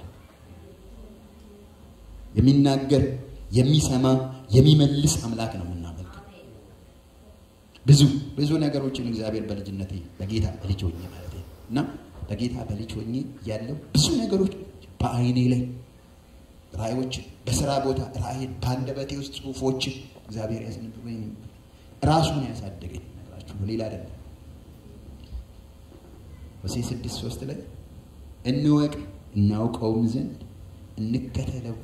Speaker 3: የሚናገር የሚሰማ የሚመልስ አምላክ ነው የምናመልከው። ብዙ ብዙ ነገሮችን እግዚአብሔር በልጅነቴ በጌታ በልጅ ሆኜ ማለት ነው እና በጌታ በልጅ ሆኜ ያለው ብዙ ነገሮች በአይኔ ላይ ራእዮችን በስራ ቦታ ራእይን በአንደበቴ ውስጥ ጽሁፎችን እግዚአብሔር ያስነብበኝ ራሱን ያሳደገኝ ነገራችሁ ነው፣ ሌላ አይደለም። ሆሴዕ ስድስት ሶስት ላይ እንወቅ እናውቀውም ዘንድ እንከተለው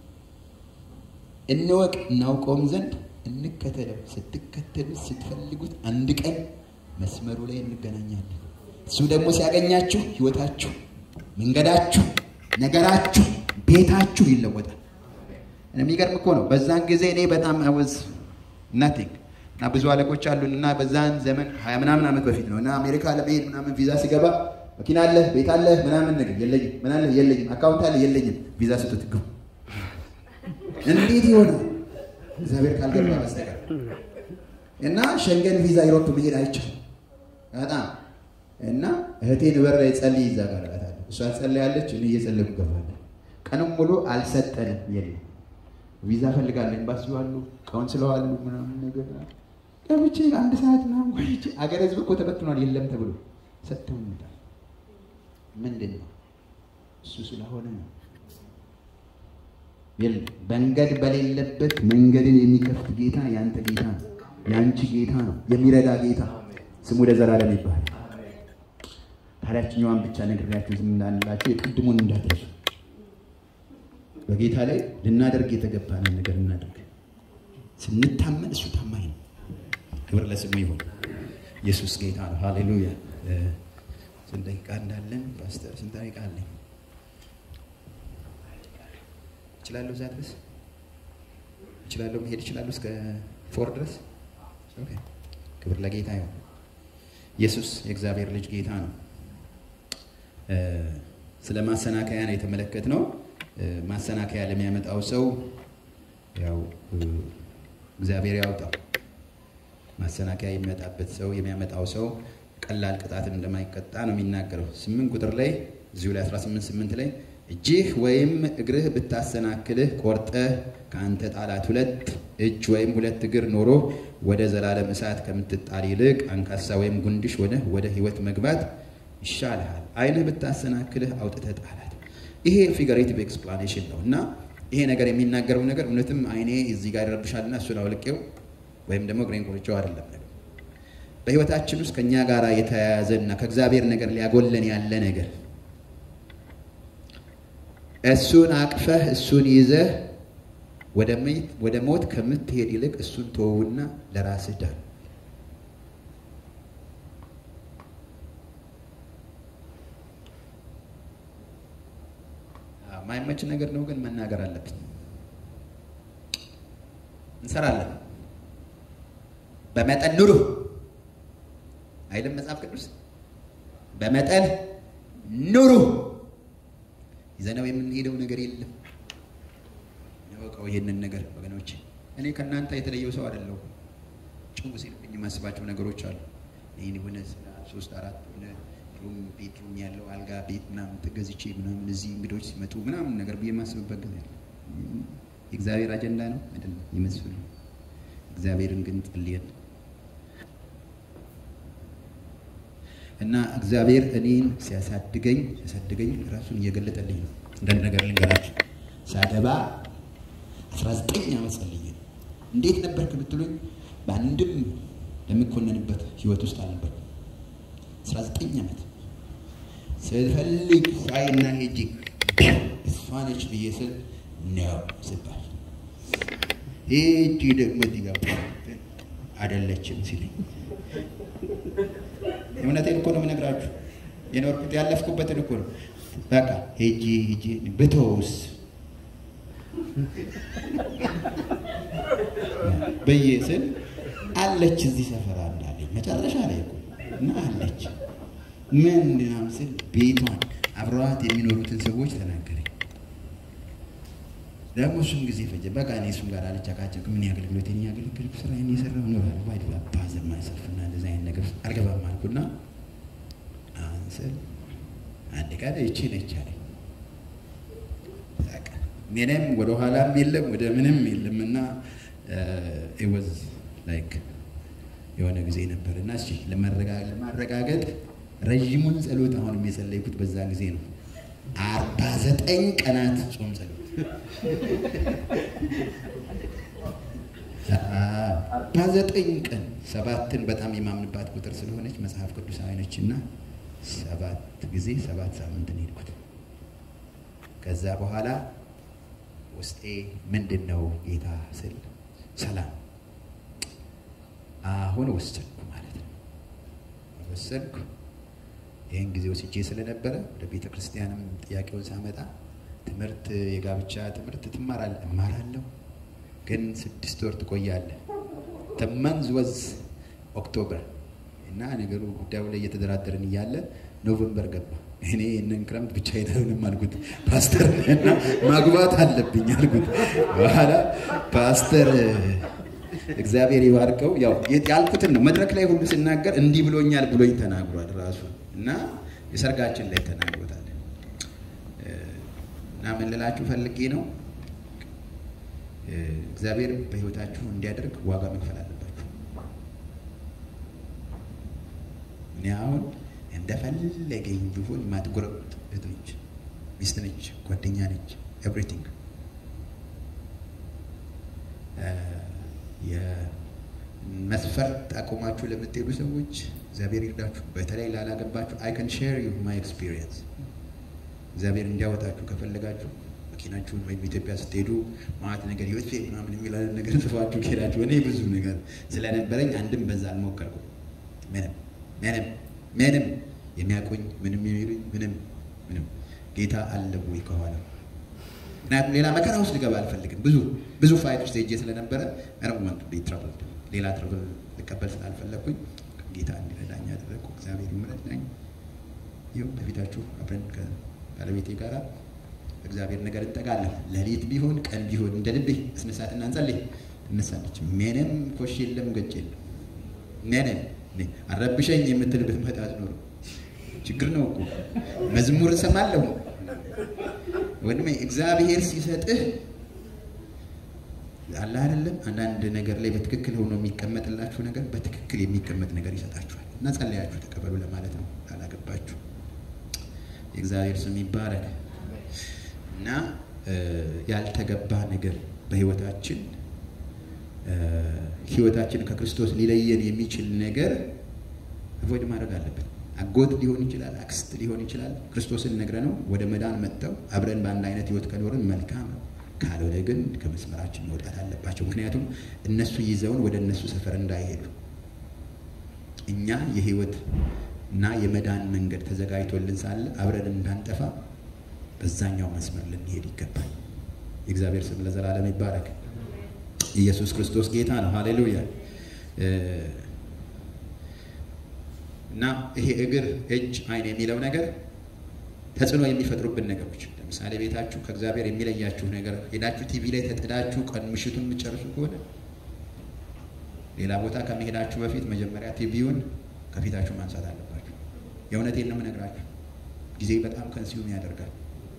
Speaker 3: እንወቅ እናውቀውም ዘንድ እንከተለው። ስትከተሉት ስትፈልጉት አንድ ቀን መስመሩ ላይ እንገናኛለን። እሱ ደግሞ ሲያገኛችሁ ህይወታችሁ፣ መንገዳችሁ፣ ነገራችሁ፣ ቤታችሁ ይለወጣል። የሚገርም እኮ ነው። በዛን ጊዜ እኔ በጣም አወዝ ናቲንግ እና ብዙ አለቆች አሉን እና በዛን ዘመን ሀያ ምናምን ዓመት በፊት ነው እና አሜሪካ ለመሄድ ምናምን ቪዛ ሲገባ መኪና አለህ ቤት አለህ ምናምን ነገር የለኝም፣ ምን አለህ የለኝም፣ አካውንት አለህ የለኝም፣ ቪዛ ስጡት ግቡ እንዴት ይሆናል? እግዚአብሔር ካልገባ በስተቀር እና ሸንገን ቪዛ ዩሮፕ መሄድ አይቻልም። በጣም እና እህቴን በር ላይ ጸልይ ይዛ ጋር እላታለሁ። እሷ ጸልያለች፣ እኔ እየጸለይኩ እገባለሁ። ቀንም ሙሉ አልሰጠንም፣ የለም ቪዛ ፈልጋለሁ፣ ኤምባሲው አሉ፣ ካውንስለው አሉ ምናምን ነገር ገብቼ አንድ ሰዓት ምናምን ቆይቼ አገር ህዝብ እኮ ተበትኗል፣ የለም ተብሎ ሰጥተው ይመጣል። ምንድን ነው እሱ ስለሆነ ነው። የለም መንገድ በሌለበት መንገድን የሚከፍት ጌታ ያንተ ጌታ ነው፣ ያንቺ ጌታ ነው፣ የሚረዳ ጌታ ስሙ ለዘላለም ይባላል። ታዲያችኛዋን ብቻ ነግሬያችሁ ዝም እንዳንላችሁ የቅድሙን እንዳትረሱ። በጌታ ላይ ልናደርግ የተገባንን ነገር እናደርግ። ስንታመን እሱ ታማኝ ነው። ክብር ለስሙ ይሁን። ኢየሱስ ጌታ ነው። ሃሌሉያ። ስንት ደቂቃ እንዳለን ፓስተር? ስንት ደቂቃ አለኝ? እችላለሁ እዛ ድረስ እችላለሁ፣ መሄድ እችላለሁ እስከ ፎር ድረስ። ኦኬ። ክብር ለጌታ ይሁን። ኢየሱስ የእግዚአብሔር ልጅ ጌታ ነው። ስለ ማሰናከያ ነው የተመለከትነው። ማሰናከያ ለሚያመጣው ሰው ያው እግዚአብሔር ያውጣው። ማሰናከያ የሚመጣበት ሰው የሚያመጣው ሰው ቀላል ቅጣትን እንደማይቀጣ ነው የሚናገረው። ስምንት ቁጥር ላይ እዚሁ ላይ 18 ስምንት ላይ እጅህ ወይም እግርህ ብታሰናክልህ ቆርጠህ ከአንተ ጣላት። ሁለት እጅ ወይም ሁለት እግር ኖሮ ወደ ዘላለም እሳት ከምትጣል ይልቅ አንካሳ ወይም ጉንድሽ ሆነ ወደ ሕይወት መግባት ይሻልሃል። ዓይንህ ብታሰናክልህ አውጥተህ ጣላት። ይሄ ፊገሬቲቭ ኤክስፕላኔሽን ነው እና ይሄ ነገር የሚናገረው ነገር እውነትም ዓይኔ እዚህ ጋር ይረብሻልና እሱን አውልቄው ወይም ደግሞ እግሬን ቆርጬው አይደለም ነገር በሕይወታችን ውስጥ ከእኛ ጋር የተያያዘና ከእግዚአብሔር ነገር ሊያጎለን ያለ ነገር እሱን አቅፈህ እሱን ይዘህ ወደ ሞት ከምትሄድ ይልቅ እሱን ተወውና ለራስህ ዳን። ማይመች ነገር ነው፣ ግን መናገር አለብን። እንሰራለን። በመጠን ኑሩ አይልም መጽሐፍ ቅዱስ? በመጠን ኑሩ። ይዘነው የምንሄደው ነገር የለም። ያወቀው ይሄንን ነገር ወገኖች፣ እኔ ከእናንተ የተለየው ሰው አይደለሁ። ጭው ሲልብኝ የማስባቸው ነገሮች አሉ። ይህን የሆነ ሶስት አራት ሆነ ሩም ቤት ሩም ያለው አልጋ ቤት ምናምን ተገዝቼ ምናምን እዚህ እንግዶች ሲመጡ ምናምን ነገር ብዬ የማስብበት ጊዜ የእግዚአብሔር አጀንዳ ነው አይደለም ይመስሉ እግዚአብሔርን ግን ጸልየን እና እግዚአብሔር እኔን ሲያሳድገኝ ሲያሳድገኝ ራሱን እየገለጠልኝ ነው። አንዳንድ ነገር ልንገራችሁ። ሳገባ 19 ዓመት ጸልዬ ነው። እንዴት ነበርክ ብትሉኝ በአንድም ለሚኮነንበት ህይወት ውስጥ አልነበርኩም። 19 ዓመት ስፈልግ ሳይና ሄጂ እሷ ነች ብዬ ስል ነው ስባል ሄጂ ደግሞ ዲጋ አይደለችም ሲለኝ እውነቴን እኮ ነው የምነግራችሁ። የኖርኩት ያለፍኩበትን እኮ ነው። በቃ ሄጂ ሄጂ ብተውስ ብዬ ስል አለች እዚህ ሰፈር እንዳለኝ መጨረሻ ላይ እኮ እና አለች ምን ምናምን ስል ቤቷን አብረዋት የሚኖሩትን ሰዎች ተናገረኝ። ደግሞ እሱም ጊዜ ፈጀ። በቃ እኔ እሱም ጋር አልጨቃጨቅም። ምን ያገልግሎት የኔ ያገልግሎት ስራ እኔ የሰራው እኖራለሁ። ባይድ ባዘር ማይሰልፍና እንደዚህ አይነት ነገር ውስጥ አልገባም አልኩና አንስል አንድ ቀን ይቺ ነች አለኝ። በቃ ምንም ወደ ኋላም የለም ወደ ምንም የለም እና ወዝ ላይክ የሆነ ጊዜ ነበር እና እሺ ለማረጋገጥ ረዥሙን ጸሎት አሁንም የጸለይኩት በዛ ጊዜ ነው። አርባ ዘጠኝ ቀናት ጾም ጸሎት አርባ ዘጠኝ ቀን ሰባትን በጣም የማምንባት ቁጥር ስለሆነች መጽሐፍ ቅዱሳዊ ነች እና ሰባት ጊዜ ሰባት ሳምንትን ሄድኩት። ከዛ በኋላ ውስጤ ምንድን ነው ጌታ ስል ሰላም አሁን ወሰንኩ ማለት ነው። ወሰንኩ። ይህን ጊዜ ወስጄ ስለነበረ ወደ ቤተ ክርስቲያንም ጥያቄውን ሳመጣ ትምህርት የጋብቻ ትምህርት ትማራለህ? እማራለሁ፣ ግን ስድስት ወር ትቆያለህ። ተመንዝ ወዝ ኦክቶበር እና ነገሩ ጉዳዩ ላይ እየተደራደርን እያለ ኖቨምበር ገባ። እኔ ይህንን ክረምት ብቻ አይደለም አልኩት ፓስተር እና ማግባት አለብኝ አልኩት። በኋላ ፓስተር እግዚአብሔር ይባርከው ያው ያልኩትን ነው መድረክ ላይ ሁሉ ስናገር እንዲህ ብሎኛል ብሎኝ ተናግሯል ራሱ እና የሰርጋችን ላይ ተናግሮታል። እና ምን ልላችሁ ፈልጌ ነው እግዚአብሔር በህይወታችሁ እንዲያደርግ ዋጋ መክፈል አለባችሁ። እኔ አሁን እንደፈለገኝ ቢሆን ማትጎረብጥ እህት ነች፣ ሚስት ነች፣ ጓደኛ ነች፣ ኤቭሪቲንግ የመስፈርት አቆማችሁ ለምትሄዱ ሰዎች እግዚአብሔር ይርዳችሁ። በተለይ ላላገባችሁ አይ ካን ሼር ዩ ማይ ኤክስፒሪየንስ። እግዚአብሔር እንዲያወጣችሁ ከፈለጋችሁ መኪናችሁን ወይም ኢትዮጵያ ስትሄዱ ማለት ነገር ህይወት ምናምን የሚል ነገር ጽፋችሁ ከሄዳችሁ እኔ ብዙ ነገር ስለነበረኝ አንድም በዛ አልሞከርኩም። ምንም ምንም ምንም የሚያቆኝ ምንም የሚሉኝ ምንም ምንም ጌታ አለ ወይ ከኋላ ምክንያቱም ሌላ መከራ ውስጥ ልገባ አልፈልግም። ብዙ ብዙ ፋይት ውስጥ ሄጄ ስለነበረ ረመንቱ ትረብል ሌላ ትረብል ልቀበል ስላልፈለግኩኝ ጌታ እንዲረዳኝ ያደረግኩ እግዚአብሔር ይምረዳኝ። ይኸው በፊታችሁ አብረን ከባለቤቴ ጋር እግዚአብሔር ነገር እንጠጋለን። ሌሊት ቢሆን ቀን ቢሆን እንደ ልቤ እስነሳትና እንጸልይ ትነሳለች። ምንም ኮሽ የለም ገጭ የለም ምንም አረብሸኝ የምትል ብትመጣ ኖሮ ችግር ነው እኮ መዝሙር እሰማለሁ ወንድሜ እግዚአብሔር ሲሰጥህ አለ አይደለም። አንዳንድ ነገር ላይ በትክክል ሆኖ የሚቀመጥላችሁ ነገር በትክክል የሚቀመጥ ነገር ይሰጣችኋል። እና ጸለያችሁ ተቀበሉ ለማለት ነው። ላላገባችሁ የእግዚአብሔር ስም ይባረክ እና ያልተገባ ነገር በህይወታችን ህይወታችን ከክርስቶስ ሊለየን የሚችል ነገር አቮይድ ማድረግ አለብን። አጎት ሊሆን ይችላል፣ አክስት ሊሆን ይችላል። ክርስቶስን ነግረ ነው ወደ መዳን መጥተው አብረን በአንድ አይነት ህይወት ከኖርን መልካም ነው። ካልሆነ ግን ከመስመራችን መውጣት አለባቸው። ምክንያቱም እነሱ ይዘውን ወደ እነሱ ሰፈር እንዳይሄዱ እኛ የህይወት እና የመዳን መንገድ ተዘጋጅቶልን ሳለ አብረን እንዳንጠፋ በዛኛው መስመር ልንሄድ ይገባል። የእግዚአብሔር ስም ለዘላለም ይባረክ። ኢየሱስ ክርስቶስ ጌታ ነው። ሃሌሉያ። እና ይሄ እግር፣ እጅ፣ አይን የሚለው ነገር ተጽዕኖ የሚፈጥሩብን ነገሮች ለምሳሌ ቤታችሁ ከእግዚአብሔር የሚለያችሁ ነገር ሄዳችሁ ቲቪ ላይ ተጥዳችሁ ቀን ምሽቱን የምትጨርሱ ከሆነ ሌላ ቦታ ከመሄዳችሁ በፊት መጀመሪያ ቲቪውን ከፊታችሁ ማንሳት አለባችሁ። የእውነቴን ነው የምነግራችሁ። ጊዜ በጣም ከንሲዩም ያደርጋል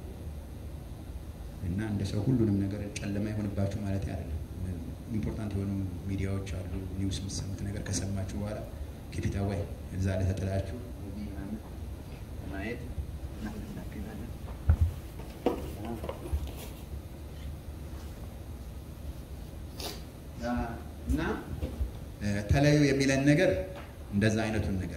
Speaker 3: እና እንደ ሰው ሁሉንም ነገር ጨለማ ይሆንባችሁ ማለት አይደለም። ኢምፖርታንት የሆኑ ሚዲያዎች አሉ። ኒውስ የምትሰሙት ነገር ከሰማችሁ በኋላ ከፊታ ወይ እዛ ላይ ተጥላችሁ ማየት እና ተለዩ የሚለን ነገር እንደዛ አይነቱን ነገር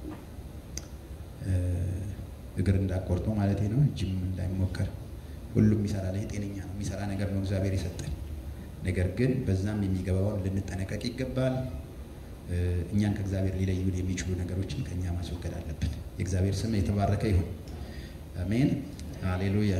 Speaker 3: እግር እንዳቆርጦ ማለት ነው። እጅም እንዳይሞከር ሁሉም ይሰራል። ይሄ ጤነኛ ነው፣ የሚሰራ ነገር ነው እግዚአብሔር የሰጠን። ነገር ግን በዛም የሚገባውን ልንጠነቀቅ ይገባል። እኛን ከእግዚአብሔር ሊለዩን የሚችሉ ነገሮችን ከእኛ ማስወገድ አለብን። የእግዚአብሔር ስም የተባረከ ይሁን። አሜን፣ ሃሌሉያ።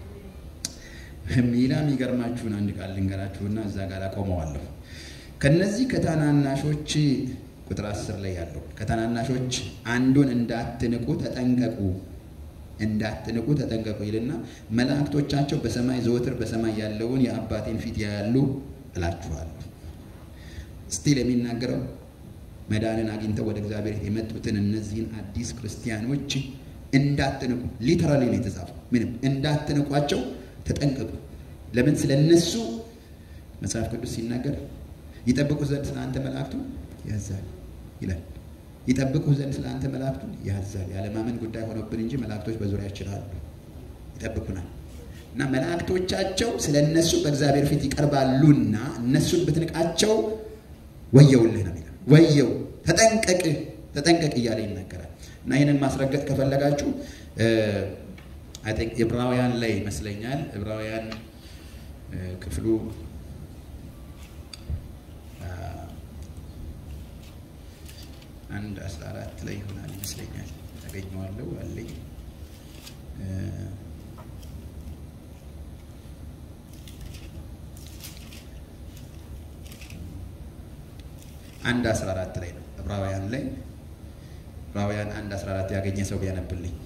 Speaker 3: ሚላ የሚገርማችሁን አንድ ቃል ልንገራችሁና እዛ ጋር አቆመዋለሁ። ከነዚህ ከታናናሾች ቁጥር አስር ላይ ያለው ከታናናሾች አንዱን እንዳትንቁ ተጠንቀቁ። እንዳትንቁ ተጠንቀቁ ይልና መላእክቶቻቸው በሰማይ ዘወትር በሰማይ ያለውን የአባቴን ፊት ያያሉ እላችኋለሁ። ስቲል የሚናገረው መዳንን አግኝተው ወደ እግዚአብሔር የመጡትን እነዚህን አዲስ ክርስቲያኖች እንዳትንቁ፣ ሊተራሊ ነው የተጻፈው። ምንም እንዳትንቋቸው ተጠንቀቁ። ለምን? ስለ እነሱ መጽሐፍ ቅዱስ ሲናገር ይጠብቁ ዘንድ ስለ አንተ መላእክቱን ያዛል ይላል። ይጠብቁ ዘንድ ስለ አንተ መላእክቱን ያዛል። ያለማመን ጉዳይ ሆኖብን እንጂ መላእክቶች በዙሪያችን አሉ፣ ይጠብቁናል። እና መላእክቶቻቸው ስለ እነሱ በእግዚአብሔር ፊት ይቀርባሉና እነሱን ብትንቃቸው ወየውልህ ነው የሚለው። ወየው ተጠንቀቅ፣ ተጠንቀቅ እያለ ይናገራል። እና ይህንን ማስረገጥ ከፈለጋችሁ ዕብራውያን ላይ ይመስለኛል ዕብራውያን ክፍሉ አንድ አስራ አራት ላይ ይሆናል ይመስለኛል። ያገኘዋለሁ አለኝ አንድ አስራ አራት ላይ ነው ዕብራውያን ላይ ዕብራውያን አንድ አስራ አራት ያገኘ ሰው ቢያነብልኝ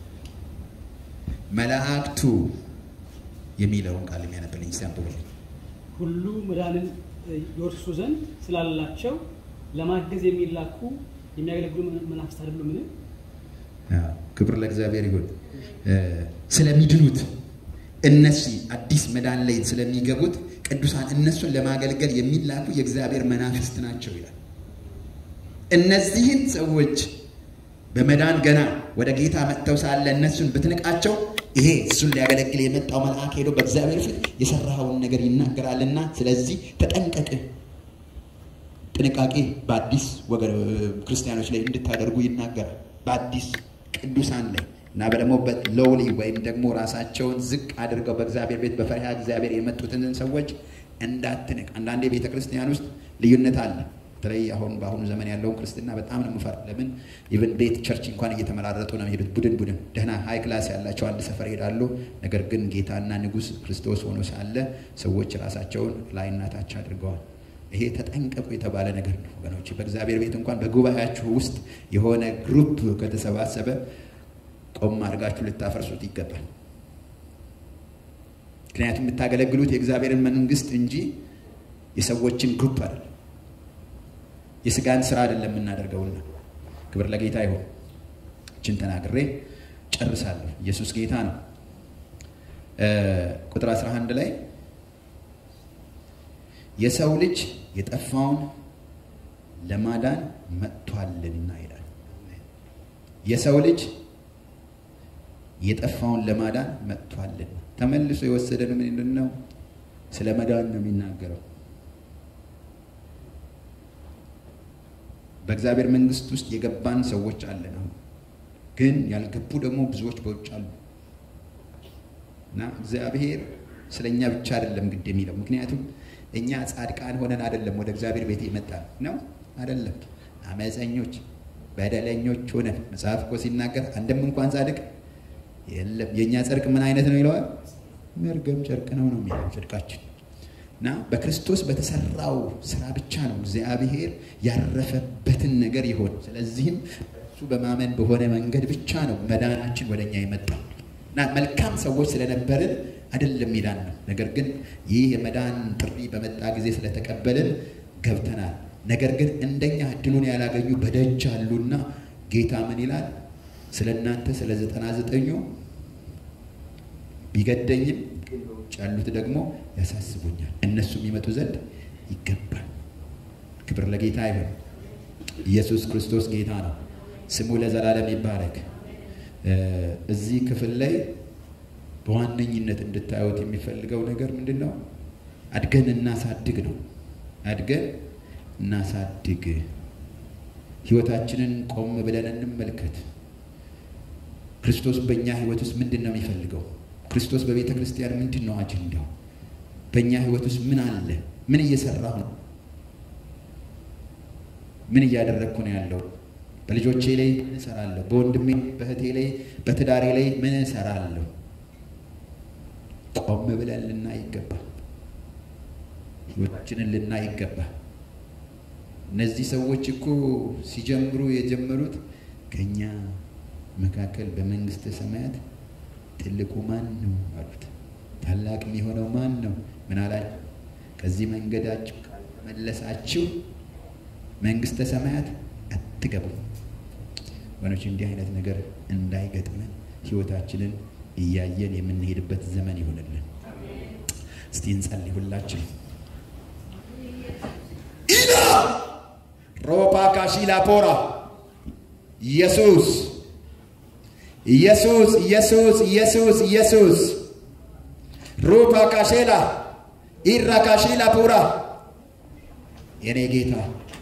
Speaker 3: መላእክቱ የሚለውን ቃል የሚያነብልኝ ሲያንብብልኝ
Speaker 2: ሁሉ መዳንን ይወርሱ ዘንድ ስላላቸው ለማገዝ የሚላኩ የሚያገለግሉ መናፍስት አይደሉ? ምን
Speaker 3: ክብር ለእግዚአብሔር ይሁን። ስለሚድኑት እነዚህ አዲስ መዳን ላይ ስለሚገቡት ቅዱሳን እነሱን ለማገልገል የሚላኩ የእግዚአብሔር መናፍስት ናቸው ይላል። እነዚህን ሰዎች በመዳን ገና ወደ ጌታ መጥተው ሳለ እነሱን ብትንቃቸው ይሄ እሱን ሊያገለግል የመጣው መልአክ ሄዶ በእግዚአብሔር ፊት የሰራኸውን ነገር ይናገራልና፣ ስለዚህ ተጠንቀቅ። ጥንቃቄ በአዲስ ክርስቲያኖች ላይ እንድታደርጉ ይናገራል። በአዲስ ቅዱሳን ላይ እና ደግሞ በሎውሊ ወይም ደግሞ ራሳቸውን ዝቅ አድርገው በእግዚአብሔር ቤት በፈሪሃ እግዚአብሔር የመጡትን ሰዎች እንዳትንቅ። አንዳንዴ ቤተ ክርስቲያን ውስጥ ልዩነት አለ። በተለይ አሁን በአሁኑ ዘመን ያለውን ክርስትና በጣም ነው የምፈር። ለምን ኢቨን ቤት ቸርች እንኳን እየተመራረጡ ነው የሚሄዱት። ቡድን ቡድን ደህና ሀይ ክላስ ያላቸው አንድ ሰፈር ይሄዳሉ። ነገር ግን ጌታና ንጉሥ ክርስቶስ ሆኖ ሳለ ሰዎች ራሳቸውን ላይና ታች አድርገዋል። ይሄ ተጠንቀቁ የተባለ ነገር ነው ወገኖች። በእግዚአብሔር ቤት እንኳን በጉባኤያችሁ ውስጥ የሆነ ግሩፕ ከተሰባሰበ ቆም አድርጋችሁ ልታፈርሱት ይገባል። ምክንያቱም የምታገለግሉት የእግዚአብሔርን መንግስት እንጂ የሰዎችን ግሩፕ አይደለም፣ የስጋን ስራ አይደለም የምናደርገውና። ክብር ለጌታ ይሁን። እችን ተናግሬ ጨርሳለሁ። ኢየሱስ ጌታ ነው። ቁጥር 11 ላይ የሰው ልጅ የጠፋውን ለማዳን መጥቷልና ይላል። የሰው ልጅ የጠፋውን ለማዳን መጥቷልና። ተመልሶ የወሰደን ምንድን ነው? ስለ መዳን ነው የሚናገረው። በእግዚአብሔር መንግስት ውስጥ የገባን ሰዎች አለን። አሁን ግን ያልገቡ ደግሞ ብዙዎች በውጭ አሉ እና እግዚአብሔር ስለ እኛ ብቻ አይደለም ግድ የሚለው ምክንያቱም እኛ ጻድቃን ሆነን አይደለም ወደ እግዚአብሔር ቤት የመጣ ነው አይደለም። አመፀኞች በደለኞች ሆነን መጽሐፍ እኮ ሲናገር አንድም እንኳን ጻድቅ የለም። የእኛ ጽድቅ ምን አይነት ነው ይለዋል? መርገም ጨርቅ ነው ነው የሚለው ጽድቃችን እና በክርስቶስ በተሰራው ስራ ብቻ ነው እግዚአብሔር ያረፈበትን ነገር ይሆን። ስለዚህም እሱ በማመን በሆነ መንገድ ብቻ ነው መዳናችን ወደኛ የመጣው እና መልካም ሰዎች ስለነበርን አይደለም ሚዳን ነው። ነገር ግን ይህ የመዳን ጥሪ በመጣ ጊዜ ስለተቀበልን ገብተናል። ነገር ግን እንደኛ እድሉን ያላገኙ በደጅ አሉና ጌታ ምን ይላል? ስለ እናንተ ስለ ዘጠና ዘጠኙ ቢገደኝም በውጭ ያሉት ደግሞ ያሳስቡኛል። እነሱም ይመጡ ዘንድ ይገባል። ክብር ለጌታ ይሁን። ኢየሱስ ክርስቶስ ጌታ ነው። ስሙ ለዘላለም ይባረክ። እዚህ ክፍል ላይ በዋነኝነት እንድታዩት የሚፈልገው ነገር ምንድን ነው? አድገን እናሳድግ ነው። አድገን እናሳድግ። ህይወታችንን ቆም ብለን እንመልከት። ክርስቶስ በእኛ ህይወት ውስጥ ምንድን ነው የሚፈልገው? ክርስቶስ በቤተ ክርስቲያን ምንድን ነው አጀንዳው? በእኛ ህይወት ውስጥ ምን አለ? ምን እየሰራሁ ነው? ምን እያደረግኩ ነው ያለው? በልጆቼ ላይ ምን እሰራለሁ? በወንድሜ በእህቴ ላይ በትዳሬ ላይ ምን እሰራለሁ? ቆም ብለን ልናይ ይገባል። ህይወታችንን ልናይ ይገባል። እነዚህ ሰዎች እኮ ሲጀምሩ የጀመሩት ከኛ መካከል በመንግስተ ሰማያት ትልቁ ማን ነው አሉት። ታላቅ የሚሆነው ማን ነው? ምን አላቸው? ከዚህ መንገዳችሁ ካልተመለሳችሁ መንግስተ ሰማያት አትገቡም። ወገኖች እንዲህ አይነት ነገር እንዳይገጥመን ህይወታችንን እያየን የምንሄድበት ዘመን ይሆንልን። እስቲ እንጸልይ ሁላችን። ኢላ ሮፓ ካሺላ ፖራ ኢየሱስ ኢየሱስ ኢየሱስ ኢየሱስ ኢየሱስ ሩፓ ካሼላ ኢራ ካሺላ ፑራ የኔ ጌታ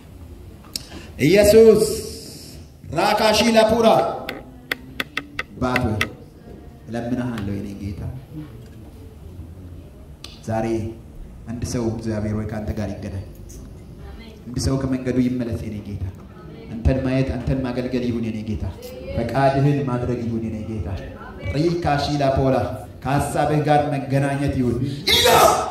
Speaker 3: ኢየሱስ ራካሺላ ፑራ ባቶ እለምንሃለሁ የኔ ጌታ ዛሬ አንድ ሰው እግዚአብሔር ወይ ከአንተ ጋር ይገናኝ። አንድ ሰው ከመንገዱ ይመለስ የኔ ጌታ። አንተን ማየት አንተን ማገልገል ይሁን የኔ ጌታ። ፈቃድህን ማድረግ ይሁን የኔ ጌታ። ሪካሺላ ፖላ ከሀሳብህ ጋር መገናኘት ይሁን ኢላ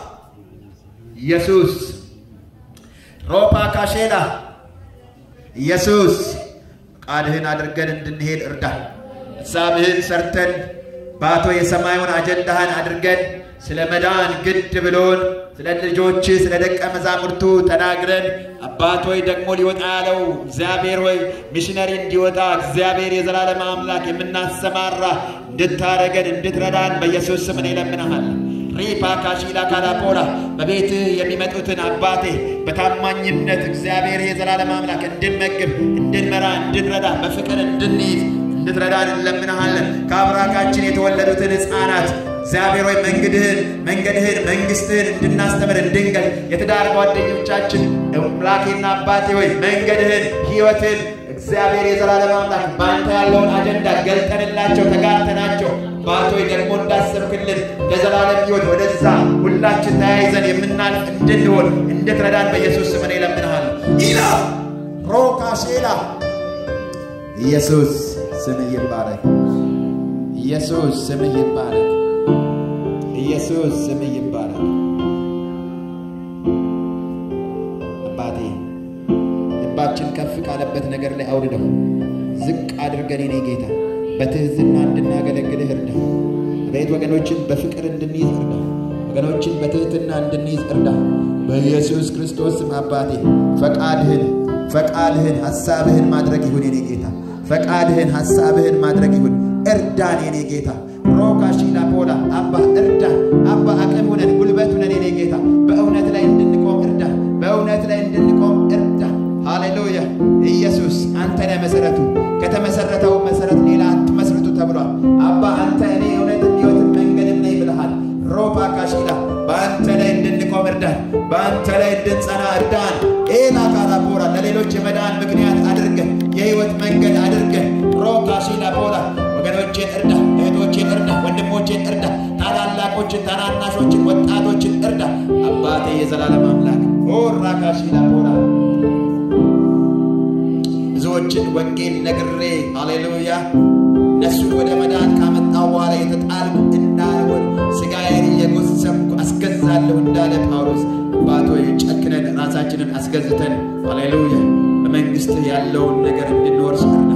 Speaker 3: ኢየሱስ ሮፓ ካሼላ ኢየሱስ ፈቃድህን አድርገን እንድንሄድ እርዳን። ሀሳብህን ሰርተን ባቶ የሰማዩን አጀንዳህን አድርገን ስለ መዳን ግድ ብሎን ስለ ልጆች ስለ ደቀ መዛሙርቱ ተናግረን አባት ሆይ ደግሞ ሊወጣ ያለው እግዚአብሔር ሆይ ሚሽነሪ እንዲወጣ እግዚአብሔር የዘላለም አምላክ የምናሰማራ እንድታረገን እንድትረዳን በኢየሱስ ስም እኔ እለምንሃለሁ። ሪፓ ካሺላ ካላፖላ በቤትህ የሚመጡትን አባቴ በታማኝነት እግዚአብሔር የዘላለም አምላክ እንድንመግብ፣ እንድንመራ፣ እንድንረዳ በፍቅር እንድንይዝ እንድትረዳን እንለምንሃለን። ከአብራካችን የተወለዱትን ሕፃናት እግዚአብሔር ሆይ መንገድህን መንገድህን መንግስትህን እንድናስተምር እንድንገል የትዳር ጓደኞቻችን አምላኬና አባቴ ሆይ መንገድህን ህይወትን እግዚአብሔር የዘላለም አምላክ በአንተ ያለውን አጀንዳ ገልጠንላቸው ተጋርተናቸው ባቶይ ደግሞ እንዳሰብክልን ለዘላለም ህይወት ወደዛ ሁላችን ተያይዘን የምናልፍ እንድንሆን እንድትረዳን በኢየሱስ ስም እኔ እለምንሃለሁ። ኢላ ሮካሼላ ኢየሱስ ስምህ ይባረክ። ኢየሱስ ስምህ ይባረክ። ኢየሱስ ስምህ ይባረክ። አባቴ ልባችን ከፍ ካለበት ነገር ላይ አውርደው ዝቅ አድርገን የኔ ጌታ በትህትና እንድናገለግልህ እርዳ። አቤት ወገኖችን በፍቅር እንድንይዝ እርዳ። ወገኖችን በትህትና እንድንይዝ እርዳ። በኢየሱስ ክርስቶስ ስም አባቴ ፈቃድህን ፈቃድህን ሐሳብህን ማድረግ ይሁን የኔ ጌታ ፈቃድህን ሐሳብህን ማድረግ ይሁን። እርዳን የኔ ጌታ ሮካሺላ ፖላ አባ እርዳን። አባ አቅም ሁነን ጉልበት ሁነን የኔ ጌታ በእውነት ላይ እንድንቆም እርዳ። በእውነት ላይ እንድንቆም እርዳ። ሃሌሉያ ኢየሱስ አንተ ነህ መሰረቱ። ከተመሰረተው መሰረት ሌላ አትመስርቱ ተብሏል። አባ አንተ እኔ እውነትም ሕይወትም መንገድም ነኝ ብለሃል። ሮፓ ካሺላ በአንተ ላይ እንድንቆም እርዳን። በአንተ ላይ እንድንጸና እርዳን። ኤላ ካራፖራ ለሌሎች የመዳን ምክንያት አድርገን የህይወት መንገድ አድርገን ሮካሺላ ፖላ ወገኖቼን እርዳ፣ እህቶቼን እርዳ፣ ወንድሞቼን እርዳ፣ ታላላቆችን፣ ታናናሾችን፣ ወጣቶችን እርዳ። አባቴ የዘላለም አምላክ ኦራካሺላ ፖላ ብዙዎችን ወንጌል ነግሬ ሃሌሉያ እነሱን ወደ መዳን ካመጣው በኋላ የተጣልኩ እንዳልሆን ስጋዬን እየጎሰምኩ አስገዛለሁ እንዳለ ጳውሎስ አባቶ ጨክነን ራሳችንን አስገዝተን ሃሌሉያ በመንግስትህ ያለውን ነገር እንድንወርስ እርዳ።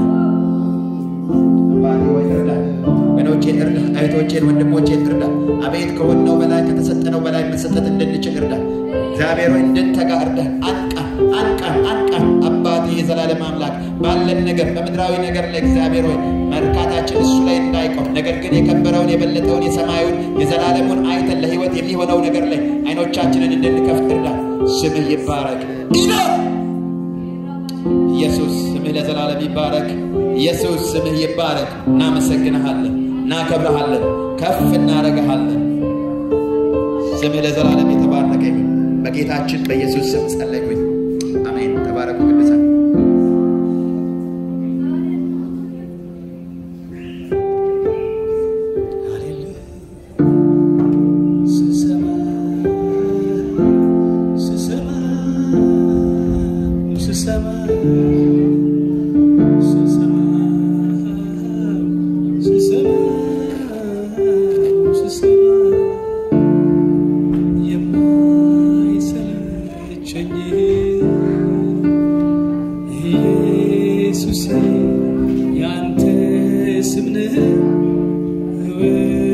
Speaker 3: አባቴ ወይ እርዳ። ወገኖቼን እርዳ። እህቶቼን ወንድሞቼን እርዳ። አቤት ከሆነው በላይ ከተሰጠነው በላይ መሰጠት እንድንችል እርዳ። እግዚአብሔር ሆይ እንድንተጋ እርዳ። አንቃን አንቃን አንቃን አባቴ የዘላለም አምላክ ባለን ነገር በምድራዊ ነገር ላይ እግዚአብሔር ሆይ መርካታችን እሱ ላይ እንዳይቆም ነገር ግን የከበረውን የበለጠውን የሰማዩን የዘላለሙን አይተን ለህይወት የሚሆነው ነገር ላይ አይኖቻችንን እንድንከፍት እርዳ። ስምህ ይባረክ። ኢላ ኢየሱስ ስምህ ለዘላለም ይባረክ። ኢየሱስ ስምህ ይባረክ። እናመሰግንሃለን፣ እናከብረሃለን፣ ከፍ እናደርግሃለን። ስምህ ለዘላለም የተባረከ ይሁን። በጌታችን በኢየሱስ ስም ጸለይኩኝ። አሜን። ተባረኩ ቅዱሳን።
Speaker 4: ኢየሱስ ያንተ ስም ነው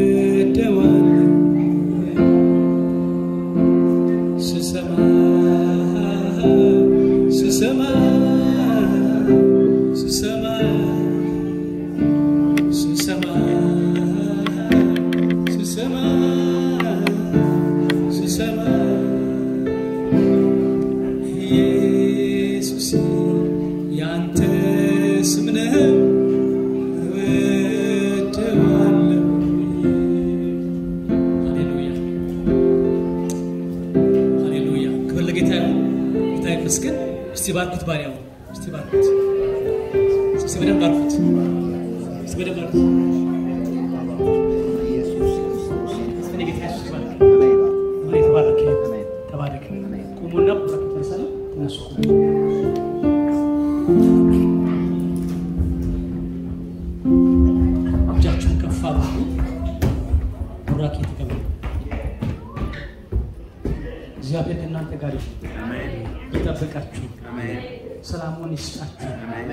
Speaker 2: እስቲ በደንብ አድርጉ። እስቲ ጌታ ኢየሱስ ይባርክ። አሜን። ተባረክ ተባረክ። ቁሙና ቡራኬ ተነሳለ ተነሱ። እጃችሁን ከፍ አድርጉ። ቡራኬ ተቀበሉ። እግዚአብሔር ከእናንተ ጋር ይሁን፣ ይጠብቃችሁ፣ ሰላሙን ይስጣችሁ።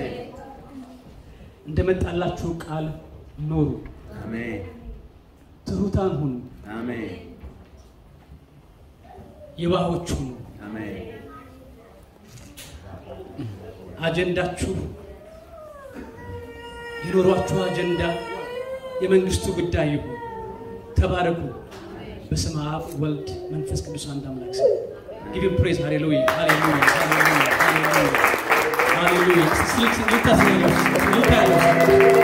Speaker 2: እንደመጣላችሁ ቃል ኖሩ፣ ትሑታን ሁኑ፣ የዋሆች ሁኑ። አጀንዳችሁ የኖሯችሁ አጀንዳ የመንግስቱ ጉዳይ ይሁን። ተባረኩ። በስመ አብ ወልድ መንፈስ ቅዱስ አንድ አምላክ ስም ጊቭ ፕሬዝ ሃሌሉያ ሃሌሉያ ሃሌሉያ ሃሌሉያ ሃሌሉያ ስልክ ልታስኛለች ልታያለች